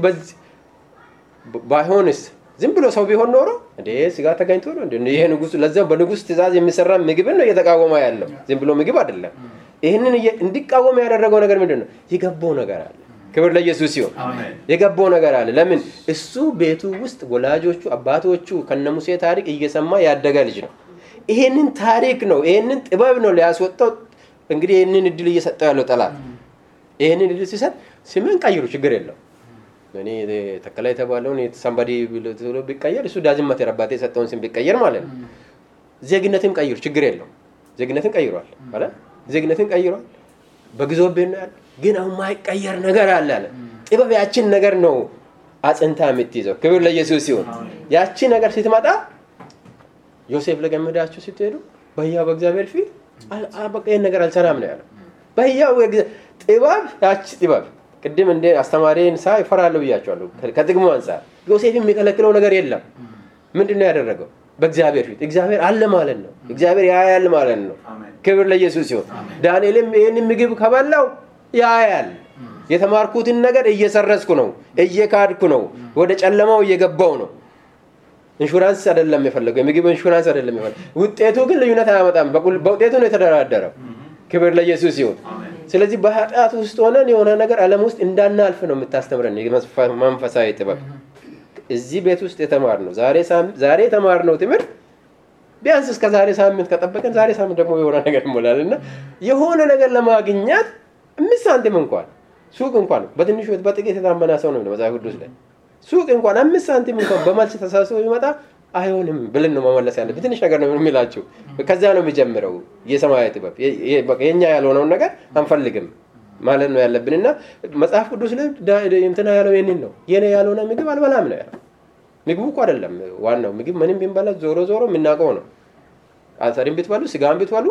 ባይሆንስ ዝም ብሎ ሰው ቢሆን ኖሮ እንዴ ስጋ ተገኝቶ ነው ይሄ ንጉስ ለዚያም በንጉስ ትእዛዝ የሚሰራ ምግብን ነው እየተቃወመ ያለው ዝም ብሎ ምግብ አይደለም። ይህንን እንዲቃወም ያደረገው ነገር ምንድን ነው? የገባው ነገር አለ። ክብር ለኢየሱስ ሲሆን የገባው ነገር አለ። ለምን እሱ ቤቱ ውስጥ ወላጆቹ አባቶቹ ከነ ሙሴ ታሪክ እየሰማ ያደገ ልጅ ነው። ይሄንን ታሪክ ነው ይሄንን ጥበብ ነው ሊያስወጣው እንግዲህ ይህንን እድል እየሰጠው ያለው ጠላት። ይህንን እድል ሲሰጥ ስምን ቀይሩ፣ ችግር የለው እኔ ተከላ የተባለውን ሰንባዲ ብሎ ቢቀየር እሱ ዳዝን ማተር አባቴ የሰጠውን ስም ቢቀየር ማለት ነው። ዜግነትን ቀይሩ፣ ችግር የለው ዜግነትን ቀይሯል ማለት ዜግነትን ቀይሯል። በግዞ ቤት ነው ያለ ግን አሁን ማይቀየር ነገር አለ አለ። ጥበብ ያችን ነገር ነው አጽንታ የምትይዘው። ክብር ለኢየሱስ ሲሆን ያቺ ነገር ስትመጣ ዮሴፍ ለገመዳችሁ ስትሄዱ በሕያው በእግዚአብሔር ፊት በቃ ይህን ነገር አልሰራም ነው ያለው። በሕያው ጥበብ ያቺ ጥበብ ቅድም እንደ አስተማሪን ሳ ይፈራለሁ ብያቸዋለሁ። ከጥቅሙ አንጻር ዮሴፍ የሚከለክለው ነገር የለም። ምንድን ነው ያደረገው? በእግዚአብሔር ፊት እግዚአብሔር አለ ማለት ነው። እግዚአብሔር ያያል ማለት ነው። ክብር ለኢየሱስ ሲሆን ዳንኤልም ይህንን ምግብ ከበላው ያያል። የተማርኩትን ነገር እየሰረዝኩ ነው፣ እየካድኩ ነው፣ ወደ ጨለማው እየገባው ነው። ኢንሹራንስ አይደለም የፈለገው፣ የምግብ ኢንሹራንስ አይደለም የፈለገው። ውጤቱ ግን ልዩነት አያመጣም። በውጤቱ ነው የተደራደረው። ክብር ለኢየሱስ ሲሆን ስለዚህ በኃጢአት ውስጥ ሆነን የሆነ ነገር ዓለም ውስጥ እንዳናልፍ ነው የምታስተምረን መንፈሳዊ ጥበብ። እዚህ ቤት ውስጥ የተማርነው ዛሬ የተማርነው ትምህርት ቢያንስ እስከ ዛሬ ሳምንት ከጠበቀን ዛሬ ሳምንት ደግሞ የሆነ ነገር ይሞላል እና የሆነ ነገር ለማግኘት አምስት ሳንቲም እንኳን ሱቅ እንኳን በትንሹ በጥቂት የታመና ሰው ነው መጽሐፍ ቅዱስ ላይ ሱቅ እንኳን አምስት ሳንቲም እንኳን በመልስ ተሳስቦ ቢመጣ አይሆንም ብልን ነው መመለስ ያለብን። ትንሽ ነገር ነው የሚላችሁ። ከዚያ ነው የሚጀምረው የሰማያዊ ጥበብ። የኛ ያልሆነውን ነገር አንፈልግም ማለት ነው ያለብን እና መጽሐፍ ቅዱስ ላይ እንትና ያለው ይህንን ነው። የኔ ያልሆነ ምግብ አልበላም ነው ያለው። ምግቡ እኮ አይደለም ዋናው ምግብ ምንም ቢንበላ ዞሮ ዞሮ የምናውቀው ነው። አተሪም ብትበሉ ስጋም ብትበሉ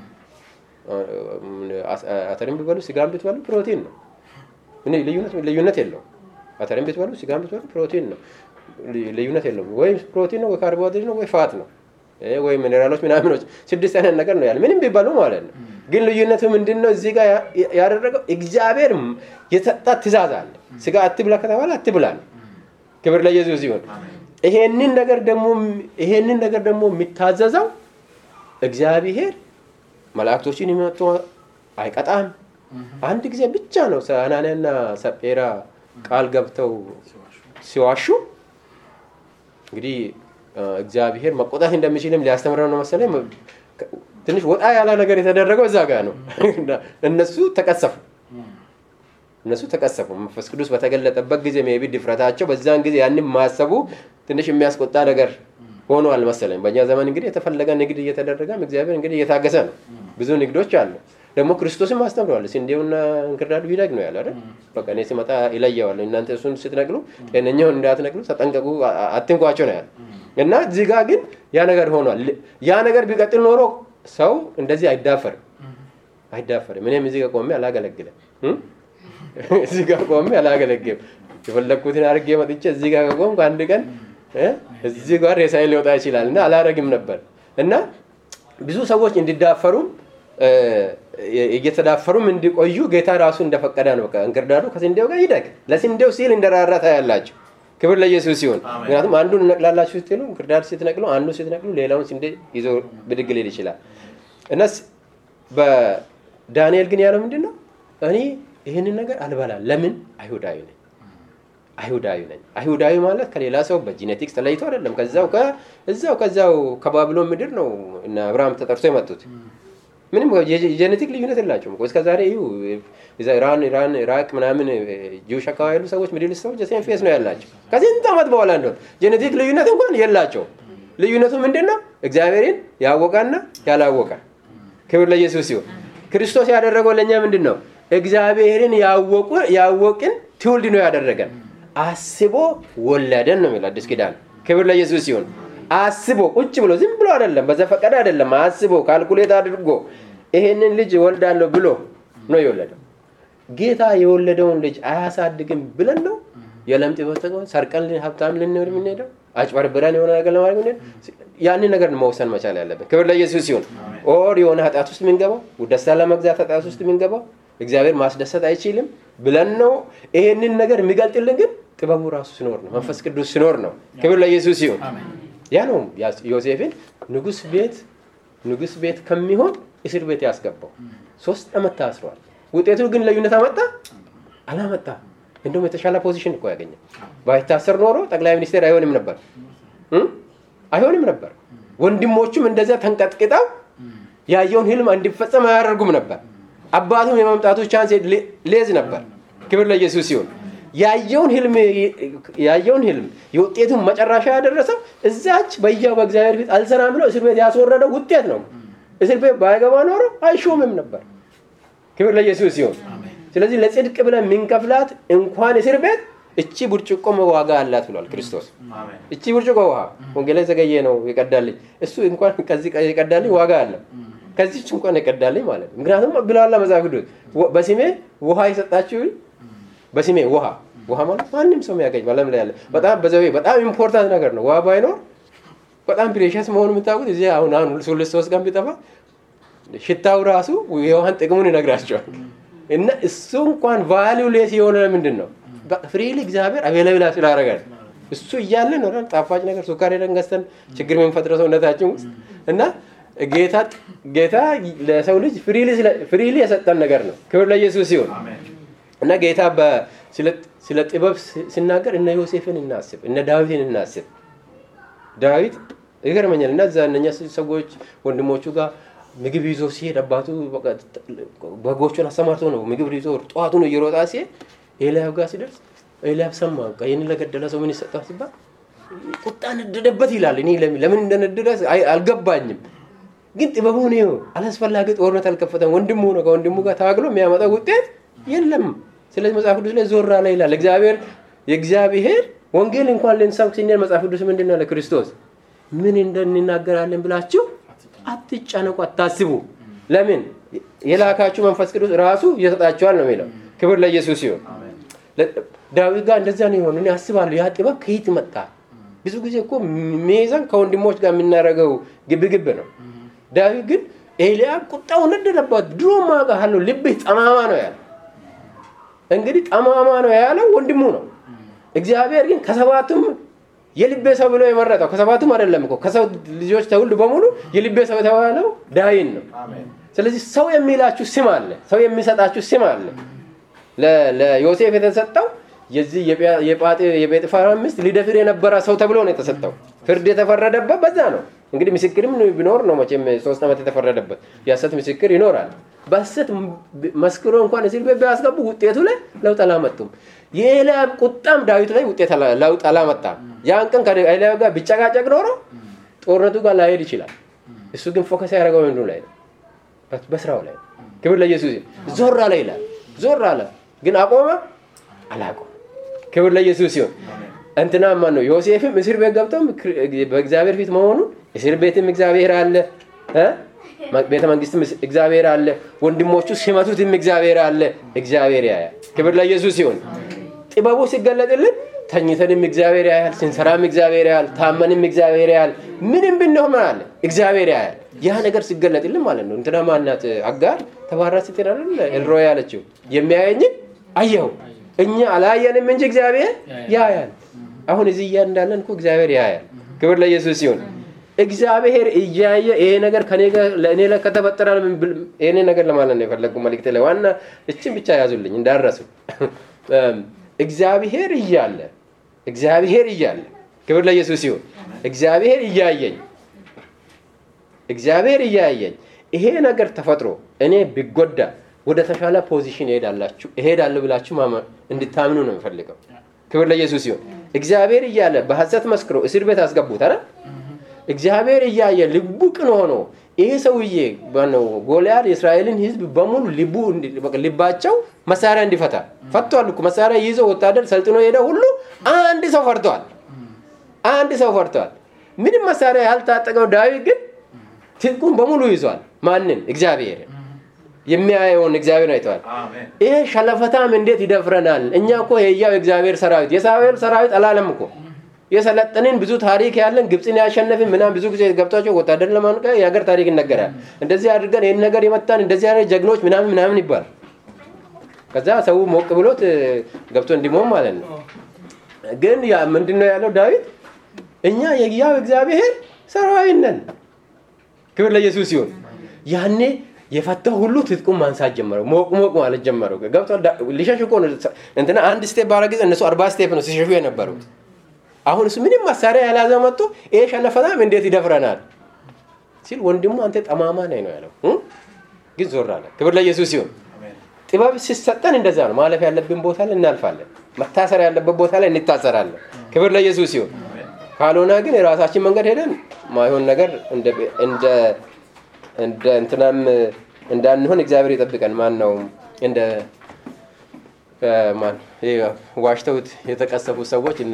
አተሪም ብትበሉ ስጋም ብትበሉ ፕሮቲን ነው። ልዩነት የለውም። አተሪም ብትበሉ ስጋም ብትበሉ ፕሮቲን ነው። ልዩነት የለውም። ወይ ፕሮቲን ነው ወይ ካርቦሃይድሬት ነው ወይ ፋት ነው ወይ ሚኔራሎች ምናምኖች ስድስት አይነት ነገር ነው ያለ ምንም ቢባሉ ማለት ነው። ግን ልዩነቱ ምንድን ነው? እዚህ ጋር ያደረገው እግዚአብሔር የሰጣ ትእዛዝ አለ። ስጋ አትብላ ከተባለ አትብላ ነው። ክብር ለኢየሱስ ሲሆን ይሄንን ነገር ደግሞ ይሄንን ነገር ደግሞ የሚታዘዘው እግዚአብሔር መላእክቶችን የሚመጡ አይቀጣም። አንድ ጊዜ ብቻ ነው አናንያና ሰጴራ ቃል ገብተው ሲዋሹ እንግዲህ እግዚአብሔር መቆጣት እንደሚችልም ሊያስተምረው ነው መሰለኝ። ትንሽ ወጣ ያለ ነገር የተደረገው እዛ ጋር ነው። እነሱ ተቀሰፉ እነሱ ተቀሰፉ። መንፈስ ቅዱስ በተገለጠበት ጊዜ ሜቢ ድፍረታቸው በዛን ጊዜ ያንን ማሰቡ ትንሽ የሚያስቆጣ ነገር ሆኗል መሰለኝ። በእኛ ዘመን እንግዲህ የተፈለገ ንግድ እየተደረገም እግዚአብሔር እንግዲህ እየታገሰ ነው። ብዙ ንግዶች አሉ። ደግሞ ክርስቶስም አስተምረዋል። ስንዴውና እንክርዳዱ ይደግ ነው ያለ አይደል? በቃ እኔ ሲመጣ ይለየዋለሁ። እናንተ እሱን ስትነቅሉ ጤነኛውን እንዳትነቅሉ ተጠንቀቁ፣ አትንኳቸው ነው ያለ እና እዚህ ጋር ግን ያ ነገር ሆኗል። ያ ነገር ቢቀጥል ኖሮ ሰው እንደዚህ አይዳፈርም አይዳፈርም። እኔም እዚህ ጋር ቆሜ አላገለግልም። እዚህ ጋር ቆሜ አላገለግልም። የፈለግኩትን አድርጌ መጥቼ እዚህ ጋር ከቆምኩ አንድ ቀን እዚህ ጋር ሬሳዬ ሊወጣ ይችላል እና አላረግም ነበር እና ብዙ ሰዎች እንዲዳፈሩም እየተዳፈሩም እንዲቆዩ ጌታ ራሱ እንደፈቀደ ነው። እንክርዳዱ ከስንዴው ጋር ይደግ። ለስንዴው ሲል እንደራራ ታያላችሁ። ክብር ለኢየሱስ ሲሆን አሜን። ምክንያቱም አንዱን እነቅላላችሁ ስትሉ ክርዳድ ስትነቅሉ አንዱን ስትነቅሉ ሌላውን ስንዴ ይዞ ብድግ ሊል ይችላል እና ስ- በዳንኤል ግን ያለው ምንድን ነው እኔ ይህንን ነገር አልበላም ለምን አይሁዳዊ ነኝ አይሁዳዊ ነኝ አይሁዳዊ ማለት ከሌላ ሰው በጂኔቲክስ ተለይቶ አይደለም ከዛው ከ- እዛው ከዛው ከባቢሎን ምድር ነው እና አብርሃም ተጠርቶ የመጡት ምንም የጄኔቲክ ልዩነት የላቸውም እኮ እስከ ዛሬ እዩ እዛ ኢራን ኢራን ኢራቅ ምናምን ጂውሽ አካባቢ ያሉ ሰዎች ሚድል ሰዎች ሴም ፌስ ነው ያላቸው ከስንት ዓመት በኋላ እንደሆነ ጄኔቲክ ልዩነት እንኳን የላቸውም ልዩነቱ ምንድን ነው እግዚአብሔርን ያወቀና ያላወቀ ክብር ለኢየሱስ ሲሆን ክርስቶስ ያደረገው ለእኛ ምንድን ነው እግዚአብሔርን ያወቁ ያወቅን ትውልድ ነው ያደረገን አስቦ ወለደን ነው የሚለው አዲስ ኪዳን ክብር ለኢየሱስ ሲሆን አስቦ ቁጭ ብሎ ዝም ብሎ አይደለም በዘፈቀደ አይደለም አስቦ ካልኩሌት አድርጎ ይሄንን ልጅ እወልዳለሁ ብሎ ነው የወለደው ጌታ የወለደውን ልጅ አያሳድግም ብለን ነው የለምጥ በስተቀር ሰርቀን ሀብታም ልንሆን የምንሄደው አጭበርብረን የሆነ ነገር ለማድረግ የምንሄደው ያንን ነገር መውሰን መቻል ያለብን ክብር ለኢየሱስ ሲሆን ኦር የሆነ ኃጢአት ውስጥ የምንገባው ደስታ ለመግዛት ኃጢአት ውስጥ የምንገባው እግዚአብሔር ማስደሰት አይችልም ብለን ነው ይሄንን ነገር የሚገልጥልን ግን ጥበቡ ራሱ ሲኖር ነው መንፈስ ቅዱስ ሲኖር ነው ክብር ለኢየሱስ ሲሆን ያ ነው ያ- ዮሴፍን ንጉስ ቤት ንጉስ ቤት ከሚሆን እስር ቤት ያስገባው ሶስት ዓመት ታስሯል ውጤቱ ግን ልዩነት አመጣ አላመጣ እንደውም የተሻለ ፖዚሽን እኮ ያገኘ ባይታሰር ኖሮ ጠቅላይ ሚኒስቴር አይሆንም ነበር እም? አይሆንም ነበር ወንድሞቹም እንደዚያ ተንቀጥቅጠው ያየውን ህልም እንዲፈጸም አያደርጉም ነበር አባቱም የመምጣቱ ቻንስ ሌ- ሌዝ ነበር ክብር ለኢየሱስ ሲሆን ያየውን ህልም ያየውን ህልም የውጤቱን መጨረሻ ያደረሰው እዛች በያው በእግዚአብሔር ፊት አልሰራም ብለው እስር ቤት ያስወረደው ውጤት ነው እስር ቤት ባይገባ ኖሮ አይሾምም ነበር ክብር ለኢየሱስ ሲሆን ስለዚህ ለጽድቅ ብለን የምንከፍላት እንኳን እስር ቤት እቺ ብርጭቆ ዋጋ አላት ብሏል ክርስቶስ አሜን እቺ ብርጭቆ ውሃ ወንጌላዊ ዘገየ ነው የቀዳልኝ እሱ እንኳን ከዚህ የቀዳልኝ ዋጋ አለ ከዚች እንኳን የቀዳልኝ ማለት ነው ምክንያቱም ብለዋላ መጽሐፍ ቅዱስ ወ- በስሜ ውሃ የሰጣችሁ በስሜ ውሃ ውሃ ማለት ማንም ሰው የሚያገኝ በዓለም ላይ ያለ በጣም በዘቤ በጣም ኢምፖርታንት ነገር ነው ውሃ ባይኖር በጣም ፕሬሸስ መሆኑ የምታውቁት እዚህ አሁን አሁን ሁለት ሶስት ቀን ቢጠፋ ሽታው ራሱ የውሃን ጥቅሙን ይነግራቸዋል እና እሱ እንኳን ቫሊዩ ሌስ የሆነ ምንድን ነው ፍሪሊ እግዚአብሔር አቬላብላ ስላደረጋል እሱ እያለ ነው አይደል? ጣፋጭ ነገር ሱካር ሄደን ገዝተን ችግር የምንፈጥረው ሰውነታችን ውስጥ እና ጌታ ጌታ ለሰው ልጅ ፍሪሊ የሰጠን ነገር ነው ክብር ለኢየሱስ ሲሆን አሜን እና ጌታ በ- ስለ- ስለ ጥበብ ሲ- ሲናገር እነ ዮሴፍን እናስብ እነ ዳዊትን እናስብ ዳዊት ይገርመኛል እና እዛ እነኛ ሰዎች ወንድሞቹ ጋር ምግብ ይዞ ሲሄድ አባቱ በቃ በጎቹን አሰማርቶ ነው ምግብ ይዞ ጠዋቱን እየሮጣ ሲሄድ ኤልያብ ጋር ሲደርስ ኤልያብ ሰማ በቃ ይህን ለገደለ ሰው ምን ይሰጠዋል ሲባል ቁጣ ነደደበት ይላል እኔ ለምን ለምን እንደነደደ አይ- አልገባኝም ግን ጥበቡን ይኸው አላስፈላጊ ጦርነት አልከፈተም ወንድሙ ነው ከወንድሙ ጋር ታግሎ የሚያመጣው ውጤት የለም ስለዚህ መጽሐፍ ቅዱስ ላይ ዞር አለ ይላል እግዚአብሔር የእግዚአብሔር ወንጌል እንኳን ልንሰብክ ሲኔር መጽሐፍ ቅዱስ ምንድን ነው ለክርስቶስ ምን እንደንናገራለን ብላችሁ አትጨነቁ አታስቡ ለምን የላካችሁ መንፈስ ቅዱስ ራሱ ይሰጣችኋል ነው የሚለው ክብር ለኢየሱስ ሲሆን አሜን ለ- ዳዊት ጋር እንደዛ ነው የሆነ እኔ አስባለሁ ያ ጥበብ ከየት መጣ ብዙ ጊዜ እኮ ሜዛን ከወንድሞች ጋር የምናደርገው ግብግብ ነው ዳዊት ግን ኤልያብ ቁጣው ነደደባት ድሮ ማውቃለሁ ልብህ ጠማማ ነው ያለ እንግዲህ ጠማማ ነው ያለው ወንድሙ ነው እግዚአብሔር ግን ከሰባቱም የልቤ ሰው ብሎ የመረጠው ከሰባቱም አይደለም እኮ ከሰው ልጆች ተውልድ በሙሉ የልቤ ሰው የተባለው ዳዊን ነው አሜን ስለዚህ ሰው የሚላችሁ ስም አለ ሰው የሚሰጣችሁ ስም አለ ለ- ለዮሴፍ የተሰጠው የዚህ የጲያ- የጳጤ- የጴጥፋራ ሚስት ሊደፍር የነበረ ሰው ተብሎ ነው የተሰጠው ፍርድ የተፈረደበት በዛ ነው እንግዲህ ምስክርም ቢኖር ነው መቼም ሶስት ዓመት የተፈረደበት የሐሰት ምስክር ይኖራል በሐሰት መስክሮ እንኳን እስር ቤት ቢያስገቡ ውጤቱ ላይ ለውጥ አላመጡም የኤልያብ ቁጣም ዳዊት ላይ ውጤት አላ- ለውጥ አላመጣም ያን ቀን ከኤልያብ ጋር ቢጨቃጨቅ ኖሮ ጦርነቱ ጋር ላይሄድ ይችላል እሱ ግን ፎከስ ያደረገው ምንድን ላይ ነው በ- በስራው ላይ ነው። ክብር ለኢየሱስ ይሁን። ዞር አለ ይላል ዞር አለ ግን አቆመ አላቆም ክብር ለኢየሱስ ሲሆን እንትና ማን ነው ዮሴፍም እስር ቤት ገብተው በእግዚአብሔር ፊት መሆኑን እስር ቤትም እግዚአብሔር አለ እ? ቤተ መንግስትም እግዚአብሔር አለ ወንድሞቹ ሲመቱትም እግዚአብሔር አለ እግዚአብሔር ያያል ክብር ለኢየሱስ ሲሆን ጥበቡ ሲገለጥልን ተኝተንም እግዚአብሔር ያያል ስንሰራም እግዚአብሔር ያያል ታመንም እግዚአብሔር ያያል ምንም ብንሆን ምን አለ እግዚአብሔር ያያል ያ ነገር ሲገለጥልን ማለት ነው እንትና ማናት አጋር ተባራ ስትል አይደል ኤልሮይ ያለችው የሚያየኝን አየሁ እኛ አላየንም እንጂ እግዚአብሔር ያያል አሁን እዚህ እያ እንዳለን እኮ እግዚአብሔር ያያል። ክብር ለኢየሱስ ሲሆን እግዚአብሔር እያየ ይሄ ነገር ከኔ ጋር ለእኔ ላይ ከተፈጠረ ይሄኔ ነገር ለማለት ነው የፈለጉ መልእክት ላይ ዋና እችን ብቻ ያዙልኝ እንዳረሱ እግዚአብሔር እያለ እግዚአብሔር እያለ ክብር ለኢየሱስ ሲሆን እግዚአብሔር እያየኝ እግዚአብሔር እያየኝ ይሄ ነገር ተፈጥሮ እኔ ቢጎዳ ወደ ተሻለ ፖዚሽን እሄዳላችሁ እሄዳለሁ ብላችሁ እንድታምኑ ነው የምፈልገው። ክብር ለኢየሱስ ሲሆን እግዚአብሔር እያለ በሐሰት መስክሮ እስር ቤት አስገቡት አይደል? እግዚአብሔር እያየ ልቡ ቅን ሆኖ ይሄ ሰውዬ ነው ጎልያድ የእስራኤልን ሕዝብ በሙሉ ልቡ ልባቸው መሳሪያ እንዲፈታ ፈቷል እኮ መሳሪያ ይዘው ወታደር ሰልጥኖ ሄደ ሁሉ አንድ ሰው ፈርቷል። አንድ ሰው ፈርቷል። ምንም መሳሪያ ያልታጠቀው ዳዊት ግን ትጥቁን በሙሉ ይዟል። ማንን? እግዚአብሔርን የሚያየውን እግዚአብሔር አይተዋል። ይሄ ሸለፈታም እንዴት ይደፍረናል? እኛ እኮ የያው እግዚአብሔር ሰራዊት የእስራኤል ሰራዊት አላለም እኮ የሰለጠንን ብዙ ታሪክ ያለን ግብፅን ያሸነፍን ምናም ብዙ ጊዜ ገብቷቸው ወታደር ለማንቀ የሀገር ታሪክ ይነገራል። እንደዚህ አድርገን ይህን ነገር የመታን እንደዚህ አይነት ጀግኖች ምናምን ምናምን ይባል። ከዛ ሰው ሞቅ ብሎት ገብቶ እንዲሞም ማለት ነው። ግን ምንድን ነው ያለው ዳዊት? እኛ የያው እግዚአብሔር ሰራዊት ነን። ክብር ለኢየሱስ ሲሆን ያኔ የፈታው ሁሉ ትጥቁን ማንሳት ጀመረው። ሞቅ ሞቅ ማለት ጀመረው። ገብቶ ሊሸሽ እኮ እንትና አንድ ስቴፕ ባረግ እነሱ አርባ ስቴፕ ነው ሲሸሹ የነበሩት። አሁን እሱ ምንም መሳሪያ ያላዘ መጥቶ ይሄ ሸለፈታም እንዴት ይደፍረናል ሲል ወንድሙ አንተ ጠማማ ነህ ነው ያለው። ግን ዞር አለ። ክብር ለኢየሱስ ሲሆን ጥበብ ሲሰጠን እንደዛ ነው። ማለፍ ያለብን ቦታ ላይ እናልፋለን። መታሰር ያለበት ቦታ ላይ እንታሰራለን። ክብር ለኢየሱስ ሲሆን ካልሆነ ግን የራሳችን መንገድ ሄደን ማይሆን ነገር እንደ እንደ እንትናም እንዳንሆን እግዚአብሔር ይጠብቀን። ማን ነው እንደ ማን ዋሽተውት የተቀሰፉ ሰዎች እነ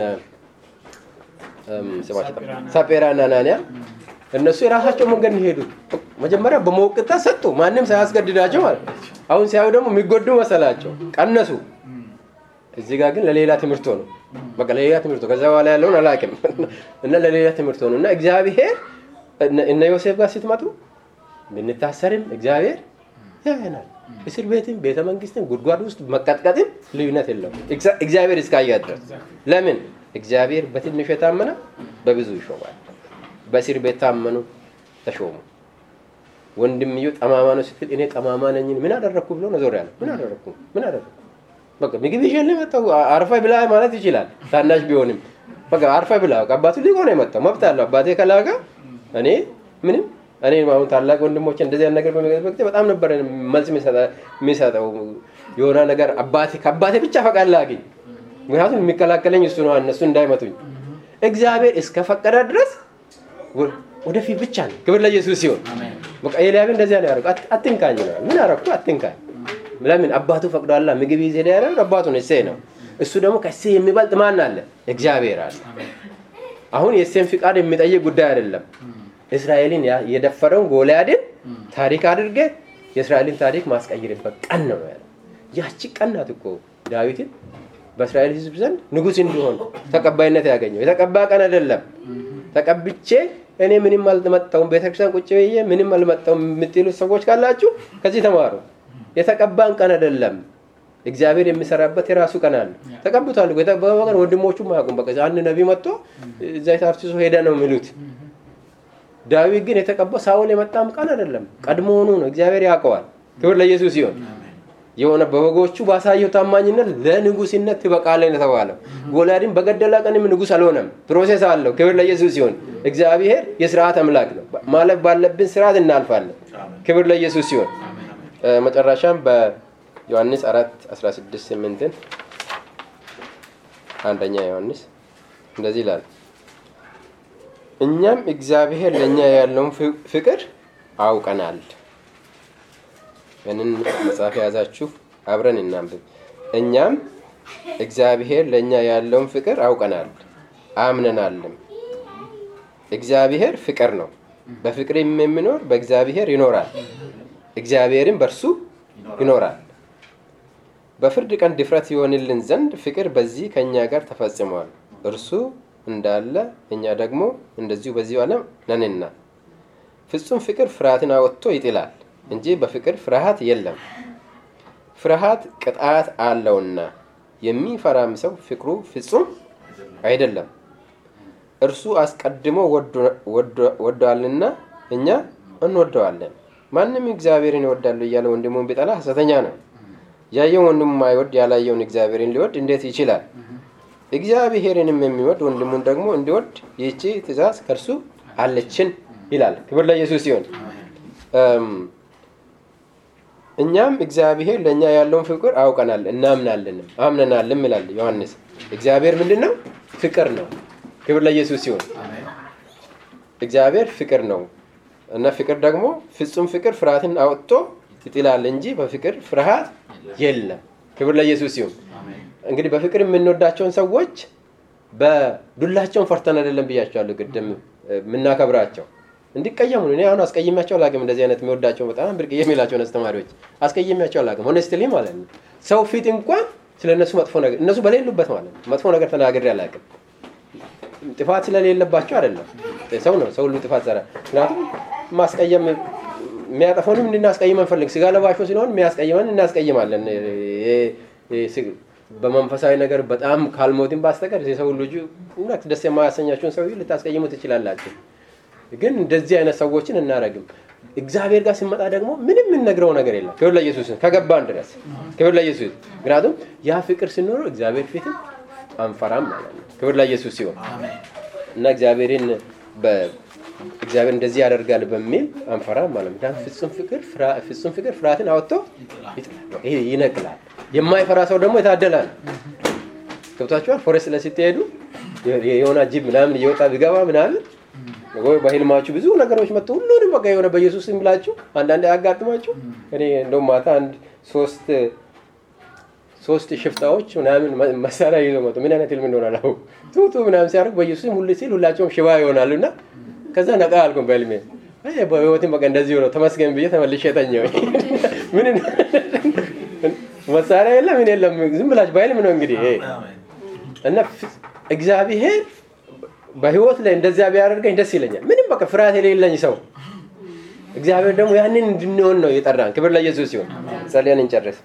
ሳጴራ እና ናንያ እነሱ የራሳቸው መንገድ ሄዱ። መጀመሪያ በመወቅታ ሰጡ፣ ማንም ሳያስገድዳቸው ማለት አሁን ሲያዩ ደግሞ የሚጎዱ መሰላቸው፣ ቀነሱ። እዚህ ጋር ግን ለሌላ ትምህርት ሆኑ። በቃ ለሌላ ትምህርት ከዛ በኋላ ያለውን አላውቅም እና ለሌላ ትምህርት ሆኑ እና እግዚአብሔር እነ ዮሴፍ ጋር ስትመጡ ብንታሰርም እግዚአብሔር ያየናል። እስር ቤትም ቤተ መንግስትም ጉድጓድ ውስጥ መቀጥቀጥም ልዩነት የለውም እግዚአብሔር እስካያ ድረስ። ለምን እግዚአብሔር በትንሹ የታመነ በብዙ ይሾማል። በእስር ቤት ታመኑ ተሾሙ። ወንድምዮ ጠማማ ነው ስትል እኔ ጠማማ ነኝን ምን አደረግኩ ብሎ ነው ዞር ያለ። ምን አደረግኩ ምን አደረግኩ? በቃ ምግብ ይዤልህ መጣሁ አርፈ ብላ ማለት ይችላል። ታናሽ ቢሆንም በቃ አርፈ ብላ አባቱ ሊቆ ነው የመጣው መብት አለው። አባቴ ከላከ እኔ ምንም እኔ አሁን ታላቅ ወንድሞች እንደዚህ ነገር በሚገጥበት ጊዜ በጣም ነበር መልስ የሚሰጠው የሆነ ነገር አባቴ ከአባቴ ብቻ ፈቃድ ላግኝ። ምክንያቱም የሚከላከለኝ እሱ ነው፣ እነሱ እንዳይመቱኝ። እግዚአብሔር እስከፈቀደ ድረስ ወደፊት ብቻ ነው። ክብር ለኢየሱስ ሲሆን በቃ ኤልያብ እንደዚያ ነው ያደረገው። አትንካኝ ነው ምን አደረኩ? አትንካኝ። ለምን አባቱ ፈቅዷላ። ምግብ ይዜ ሄደ ያለው አባቱ ነው፣ እሴይ ነው። እሱ ደግሞ ከእሴይ የሚበልጥ ማን አለ? እግዚአብሔር አለ። አሁን የእሴይን ፍቃድ የሚጠይቅ ጉዳይ አይደለም። እስራኤልን የደፈረውን ጎልያድን ታሪክ አድርገ የእስራኤልን ታሪክ ማስቀይርበት ቀን ነው ያለው። ያቺ ቀን ናት እኮ ዳዊትን በእስራኤል ሕዝብ ዘንድ ንጉሥ እንዲሆን ተቀባይነት ያገኘው። የተቀባ ቀን አይደለም። ተቀብቼ እኔ ምንም አልመጣሁም ቤተክርስቲያን ቁጭ ብዬ ምንም አልመጣሁም የምትሉት ሰዎች ካላችሁ ከዚህ ተማሩ። የተቀባን ቀን አይደለም። እግዚአብሔር የሚሰራበት የራሱ ቀን አለ። ተቀብቷል። የተቀባ ቀን ወንድሞቹም አያውቁም። በቃ አንድ ነቢ መጥቶ ዘይት አፍስሶ ሄደ ነው የሚሉት። ዳዊት ግን የተቀባው ሳውል የመጣም ቀን አይደለም፣ ቀድሞውኑ ነው። እግዚአብሔር ያውቀዋል። ክብር ለኢየሱስ ሲሆን የሆነ በበጎቹ ባሳየው ታማኝነት ለንጉስነት ትበቃለህ ነው የተባለው። ጎልያድን በገደላ ቀንም ንጉስ አልሆነም። ፕሮሴስ አለው። ክብር ለኢየሱስ ሲሆን እግዚአብሔር የስርዓት አምላክ ነው። ማለፍ ባለብን ስርዓት እናልፋለን። ክብር ለኢየሱስ ሲሆን መጨረሻም በዮሐንስ አራት 16 ስምንትን አንደኛ ዮሐንስ እንደዚህ ይላል እኛም እግዚአብሔር ለእኛ ያለውን ፍቅር አውቀናል። ይህንን መጽሐፍ የያዛችሁ አብረን እናንብብ። እኛም እግዚአብሔር ለእኛ ያለውን ፍቅር አውቀናል አምነናልም። እግዚአብሔር ፍቅር ነው። በፍቅር የሚኖር በእግዚአብሔር ይኖራል፣ እግዚአብሔርም በእርሱ ይኖራል። በፍርድ ቀን ድፍረት ይሆንልን ዘንድ ፍቅር በዚህ ከእኛ ጋር ተፈጽሟል። እርሱ እንዳለ እኛ ደግሞ እንደዚሁ በዚሁ ዓለም ነንና። ፍጹም ፍቅር ፍርሃትን አወጥቶ ይጥላል እንጂ በፍቅር ፍርሃት የለም። ፍርሃት ቅጣት አለውና የሚፈራም ሰው ፍቅሩ ፍጹም አይደለም። እርሱ አስቀድሞ ወዷልና እኛ እንወደዋለን። ማንም እግዚአብሔርን ይወዳሉ እያለ ወንድሙን ቢጠላ ሐሰተኛ ነው። ያየውን ወንድሙ ማይወድ ያላየውን እግዚአብሔርን ሊወድ እንዴት ይችላል? እግዚአብሔርንም የሚወድ ወንድሙን ደግሞ እንዲወድ ይህቺ ትእዛዝ ከእርሱ አለችን ይላል። ክብር ለኢየሱስ ሲሆን እኛም እግዚአብሔር ለእኛ ያለውን ፍቅር አውቀናል እናምናለንም አምነናልም ይላል ዮሐንስ። እግዚአብሔር ምንድን ነው? ፍቅር ነው። ክብር ለኢየሱስ ሲሆን እግዚአብሔር ፍቅር ነው እና ፍቅር ደግሞ ፍጹም ፍቅር ፍርሃትን አውጥቶ ይጥላል እንጂ በፍቅር ፍርሃት የለም። ክብር ለኢየሱስ ሲሆን እንግዲህ በፍቅር የምንወዳቸውን ሰዎች በዱላቸውን ፈርተን አይደለም ብያቸዋለሁ ቅድም የምናከብራቸው እንዲቀየሙ እኔ አሁን አስቀይሜያቸው አላውቅም። እንደዚህ አይነት የሚወዳቸው በጣም ብርቅዬ የሚላቸውን አስተማሪዎች አስቀይሜያቸው አላውቅም። ሆነስትሊ ማለት ነው። ሰው ፊት እንኳን ስለ እነሱ መጥፎ ነገር እነሱ በሌሉበት ማለት ነው መጥፎ ነገር ተናግሬ አላውቅም። ጥፋት ስለሌለባቸው አይደለም። ሰው ነው፣ ሰው ሁሉ ጥፋት ሰራ። ምክንያቱም ማስቀየም የሚያጠፈውንም እንድናስቀይም አንፈልግ። ስጋ ለባሾ ሲሆን የሚያስቀይመን እናስቀይማለን። በመንፈሳዊ ነገር በጣም ካልሞትን ባስተቀር የሰው ልጁ እውነት ደስ የማያሰኛችሁን ሰው ልታስቀይሙ ትችላላችሁ። ግን እንደዚህ አይነት ሰዎችን እናረግም። እግዚአብሔር ጋር ሲመጣ ደግሞ ምንም የምንነግረው ነገር የለም። ክብር ለኢየሱስ ከገባን ድረስ ክብር ለኢየሱስ። ምክንያቱም ያ ፍቅር ሲኖረው እግዚአብሔር ፊትም አንፈራም ማለት ነው። ክብር ለኢየሱስ ሲሆን እና እግዚአብሔርን እግዚአብሔር እንደዚህ ያደርጋል በሚል አንፈራም ማለት ነው። ፍጹም ፍቅር ፍጹም ፍቅር ፍርሃትን አወጥቶ ይጥላል፣ ይነቅላል። የማይፈራ ሰው ደግሞ የታደለ ነው። ገብታችኋል? ፎሬስት ላይ ስትሄዱ የሆነ ጅብ ምናምን እየወጣ ቢገባ ምናምን ወይ በህልማችሁ ብዙ ነገሮች መጥቶ ሁሉንም በቃ የሆነ በኢየሱስ ስም ብላችሁ አንዳንድ ያጋጥማችሁ። እኔ እንደውም ማታ አንድ ሶስት ሶስት ሽፍታዎች ምናምን መሳሪያ ይዘው መጡ። ምን አይነት ህልም እንደሆነ አላውቅም። ቱቱ ምናምን ሲያደርግ በኢየሱስም ሁሉ ሲል ሁላቸውም ሽባ ይሆናሉ እና ከዛ ነቃ አልኩም በህልሜ በህይወትም በቃ እንደዚህ ሆነው ተመስገን ብዬ ተመልሼ ተኛሁ። ምን መሳሪያ የለም ምን የለም ዝም ብላችሁ በህልም ነው እንግዲህ እና እግዚአብሔር በህይወት ላይ እንደዚያ ቢያደርገኝ ደስ ይለኛል። ምንም በቃ ፍርሃት የሌለኝ ሰው እግዚአብሔር ደግሞ ያንን እንድንሆን ነው የጠራን። ክብር ለኢየሱስ ሲሆን ጸልየን እንጨርስ።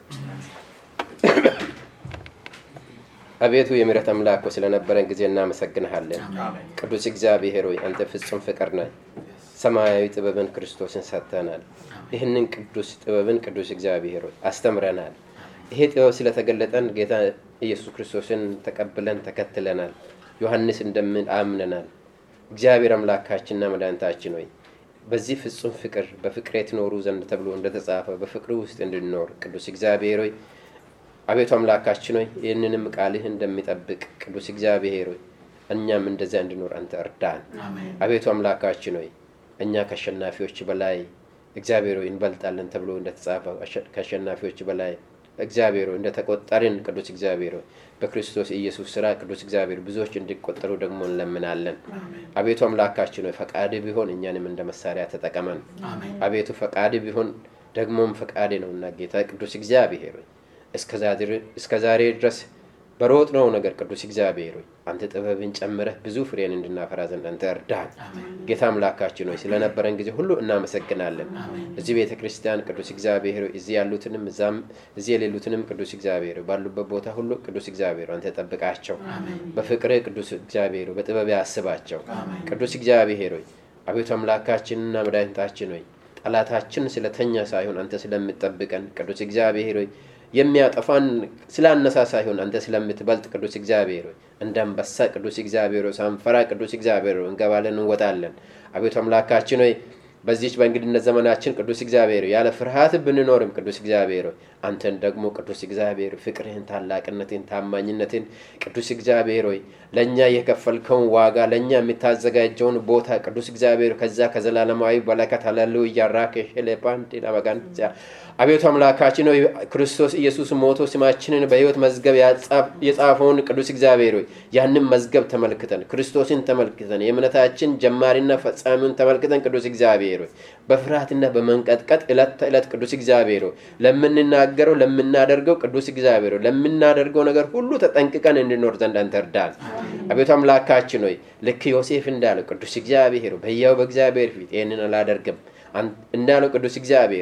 አቤቱ የምሕረት አምላክ ስለነበረን ጊዜ እናመሰግንሃለን። ቅዱስ እግዚአብሔር ሆይ አንተ ፍጹም ፍቅር ነህ። ሰማያዊ ጥበብን ክርስቶስን ሰጥተናል። ይህንን ቅዱስ ጥበብን ቅዱስ እግዚአብሔር ሆይ አስተምረናል። ይሄ ጥበብ ስለተገለጠን ጌታ ኢየሱስ ክርስቶስን ተቀብለን ተከትለናል። ዮሐንስ እንደምን አምነናል። እግዚአብሔር አምላካችንና መድኃኒታችን ሆይ በዚህ ፍጹም ፍቅር በፍቅር ትኖሩ ዘንድ ተብሎ እንደተጻፈ በፍቅሩ ውስጥ እንድንኖር ቅዱስ እግዚአብሔር ሆይ አቤቱ አምላካችን ሆይ ይህንንም ቃልህ እንደሚጠብቅ ቅዱስ እግዚአብሔር ሆይ እኛም እንደዚያ እንድኖር አንተ እርዳን። አቤቱ አምላካችን ሆይ እኛ ከአሸናፊዎች በላይ እግዚአብሔር ሆይ እንበልጣለን ተብሎ እንደተጻፈ ከአሸናፊዎች በላይ እግዚአብሔር ሆይ እንደተቆጠርን ቅዱስ እግዚአብሔር ሆይ በክርስቶስ ኢየሱስ ስራ ቅዱስ እግዚአብሔር ብዙዎች እንዲቆጠሩ ደግሞ እንለምናለን። አቤቱ አምላካችን ሆይ ፈቃድ ቢሆን እኛንም እንደ መሳሪያ ተጠቀመን። አቤቱ ፈቃድ ቢሆን ደግሞም ፈቃድ ነውና ጌታ ቅዱስ እግዚአብሔር ሆይ እስከ ዛሬ ድረስ በሮጥ ነው ነገር ቅዱስ እግዚአብሔር ሆይ አንተ ጥበብን ጨምረህ ብዙ ፍሬን እንድናፈራ ዘንድ አንተ እርዳን። ጌታ አምላካችን ሆይ ስለነበረን ጊዜ ሁሉ እናመሰግናለን። እዚህ ቤተ ክርስቲያን ቅዱስ እግዚአብሔር ሆይ እዚህ ያሉትንም እዛም እዚህ የሌሉትንም ቅዱስ እግዚአብሔር ሆይ ባሉበት ቦታ ሁሉ ቅዱስ እግዚአብሔር አንተ ጠብቃቸው። በፍቅርህ ቅዱስ እግዚአብሔር ሆይ በጥበብ ያስባቸው። ቅዱስ እግዚአብሔር ሆይ አቤቱ አምላካችንና መድኃኒታችን ሆይ ጠላታችን ስለተኛ ሳይሆን አንተ ስለምጠብቀን ቅዱስ እግዚአብሔር ሆይ የሚያጠፋን ስላነሳ ሳይሆን አንተ ስለምትበልጥ ቅዱስ እግዚአብሔር ሆይ እንደ አንበሳ ቅዱስ እግዚአብሔር ሆይ ሳንፈራ ቅዱስ እግዚአብሔር ሆይ እንገባለን እንወጣለን። አቤቱ አምላካችን ሆይ በዚች በእንግድነት ዘመናችን ቅዱስ እግዚአብሔር ያለ ፍርሃት ብንኖርም ቅዱስ እግዚአብሔር ሆይ አንተን ደግሞ ቅዱስ እግዚአብሔር ፍቅርህን፣ ታላቅነትን፣ ታማኝነትን ቅዱስ እግዚአብሔር ሆይ ለእኛ የከፈልከውን ዋጋ ለእኛ የምታዘጋጀውን ቦታ ቅዱስ እግዚአብሔር ከዛ ከዘላለማዊ በረከት ሃሌሉያ ራኬሽ ሌፓንድ ለበጋንያ አቤቱ አምላካችን ሆይ ክርስቶስ ኢየሱስ ሞቶ ስማችንን በሕይወት መዝገብ የጻፈውን ቅዱስ እግዚአብሔር ሆይ ያንን መዝገብ ተመልክተን ክርስቶስን ተመልክተን የእምነታችን ጀማሪና ፈጻሚውን ተመልክተን ቅዱስ እግዚአብሔር ሆይ በፍርሃትና በመንቀጥቀጥ ዕለት ተዕለት ቅዱስ እግዚአብሔር ሆይ ለምንናገረው ለምናደርገው ቅዱስ እግዚአብሔር ሆይ ለምናደርገው ነገር ሁሉ ተጠንቅቀን እንድኖር ዘንድ አንተ እርዳን። አቤቱ አምላካችን ሆይ ልክ ዮሴፍ እንዳለው ቅዱስ እግዚአብሔር ሆይ በሕያው በእግዚአብሔር ፊት ይህንን አላደርግም እንዳለው ቅዱስ እግዚአብሔር ሆይ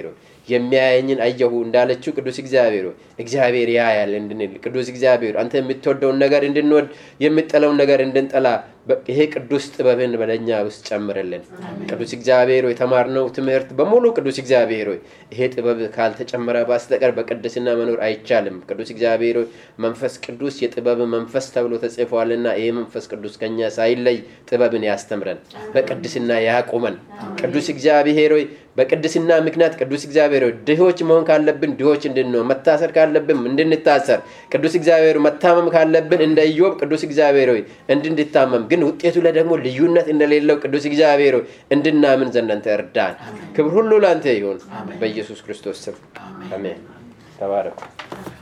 የሚያየኝን አየሁ እንዳለችው ቅዱስ እግዚአብሔር ሆይ እግዚአብሔር ያያል እንድንል ቅዱስ እግዚአብሔር አንተ የምትወደውን ነገር እንድንወድ የምጠለውን ነገር እንድንጠላ ይሄ ቅዱስ ጥበብን በለኛ ውስጥ ጨምርልን። ቅዱስ እግዚአብሔር ሆይ የተማርነው ትምህርት በሙሉ ቅዱስ እግዚአብሔር ሆይ ይሄ ጥበብ ካልተጨመረ በስተቀር በቅድስና መኖር አይቻልም። ቅዱስ እግዚአብሔር ሆይ መንፈስ ቅዱስ የጥበብ መንፈስ ተብሎ ተጽፏልና ይሄ መንፈስ ቅዱስ ከኛ ሳይለይ ጥበብን ያስተምረን፣ በቅድስና ያቁመን። ቅዱስ እግዚአብሔር ሆይ በቅድስና ምክንያት ቅዱስ እግዚአብሔር ሆይ ድሆች መሆን ካለብን ድሆች እንድንሆን፣ መታሰር ካለብን እንድንታሰር፣ ቅዱስ እግዚአብሔር መታመም ካለብን እንደ ኢዮብ ቅዱስ እግዚአብሔር ሆይ እንድንታመም ግን ውጤቱ ላይ ደግሞ ልዩነት እንደሌለው ቅዱስ እግዚአብሔር ሆይ እንድናምን ዘንድ አንተ እርዳን። ክብር ሁሉ ለአንተ ይሁን በኢየሱስ ክርስቶስ ስም አሜን። ተባረኩ።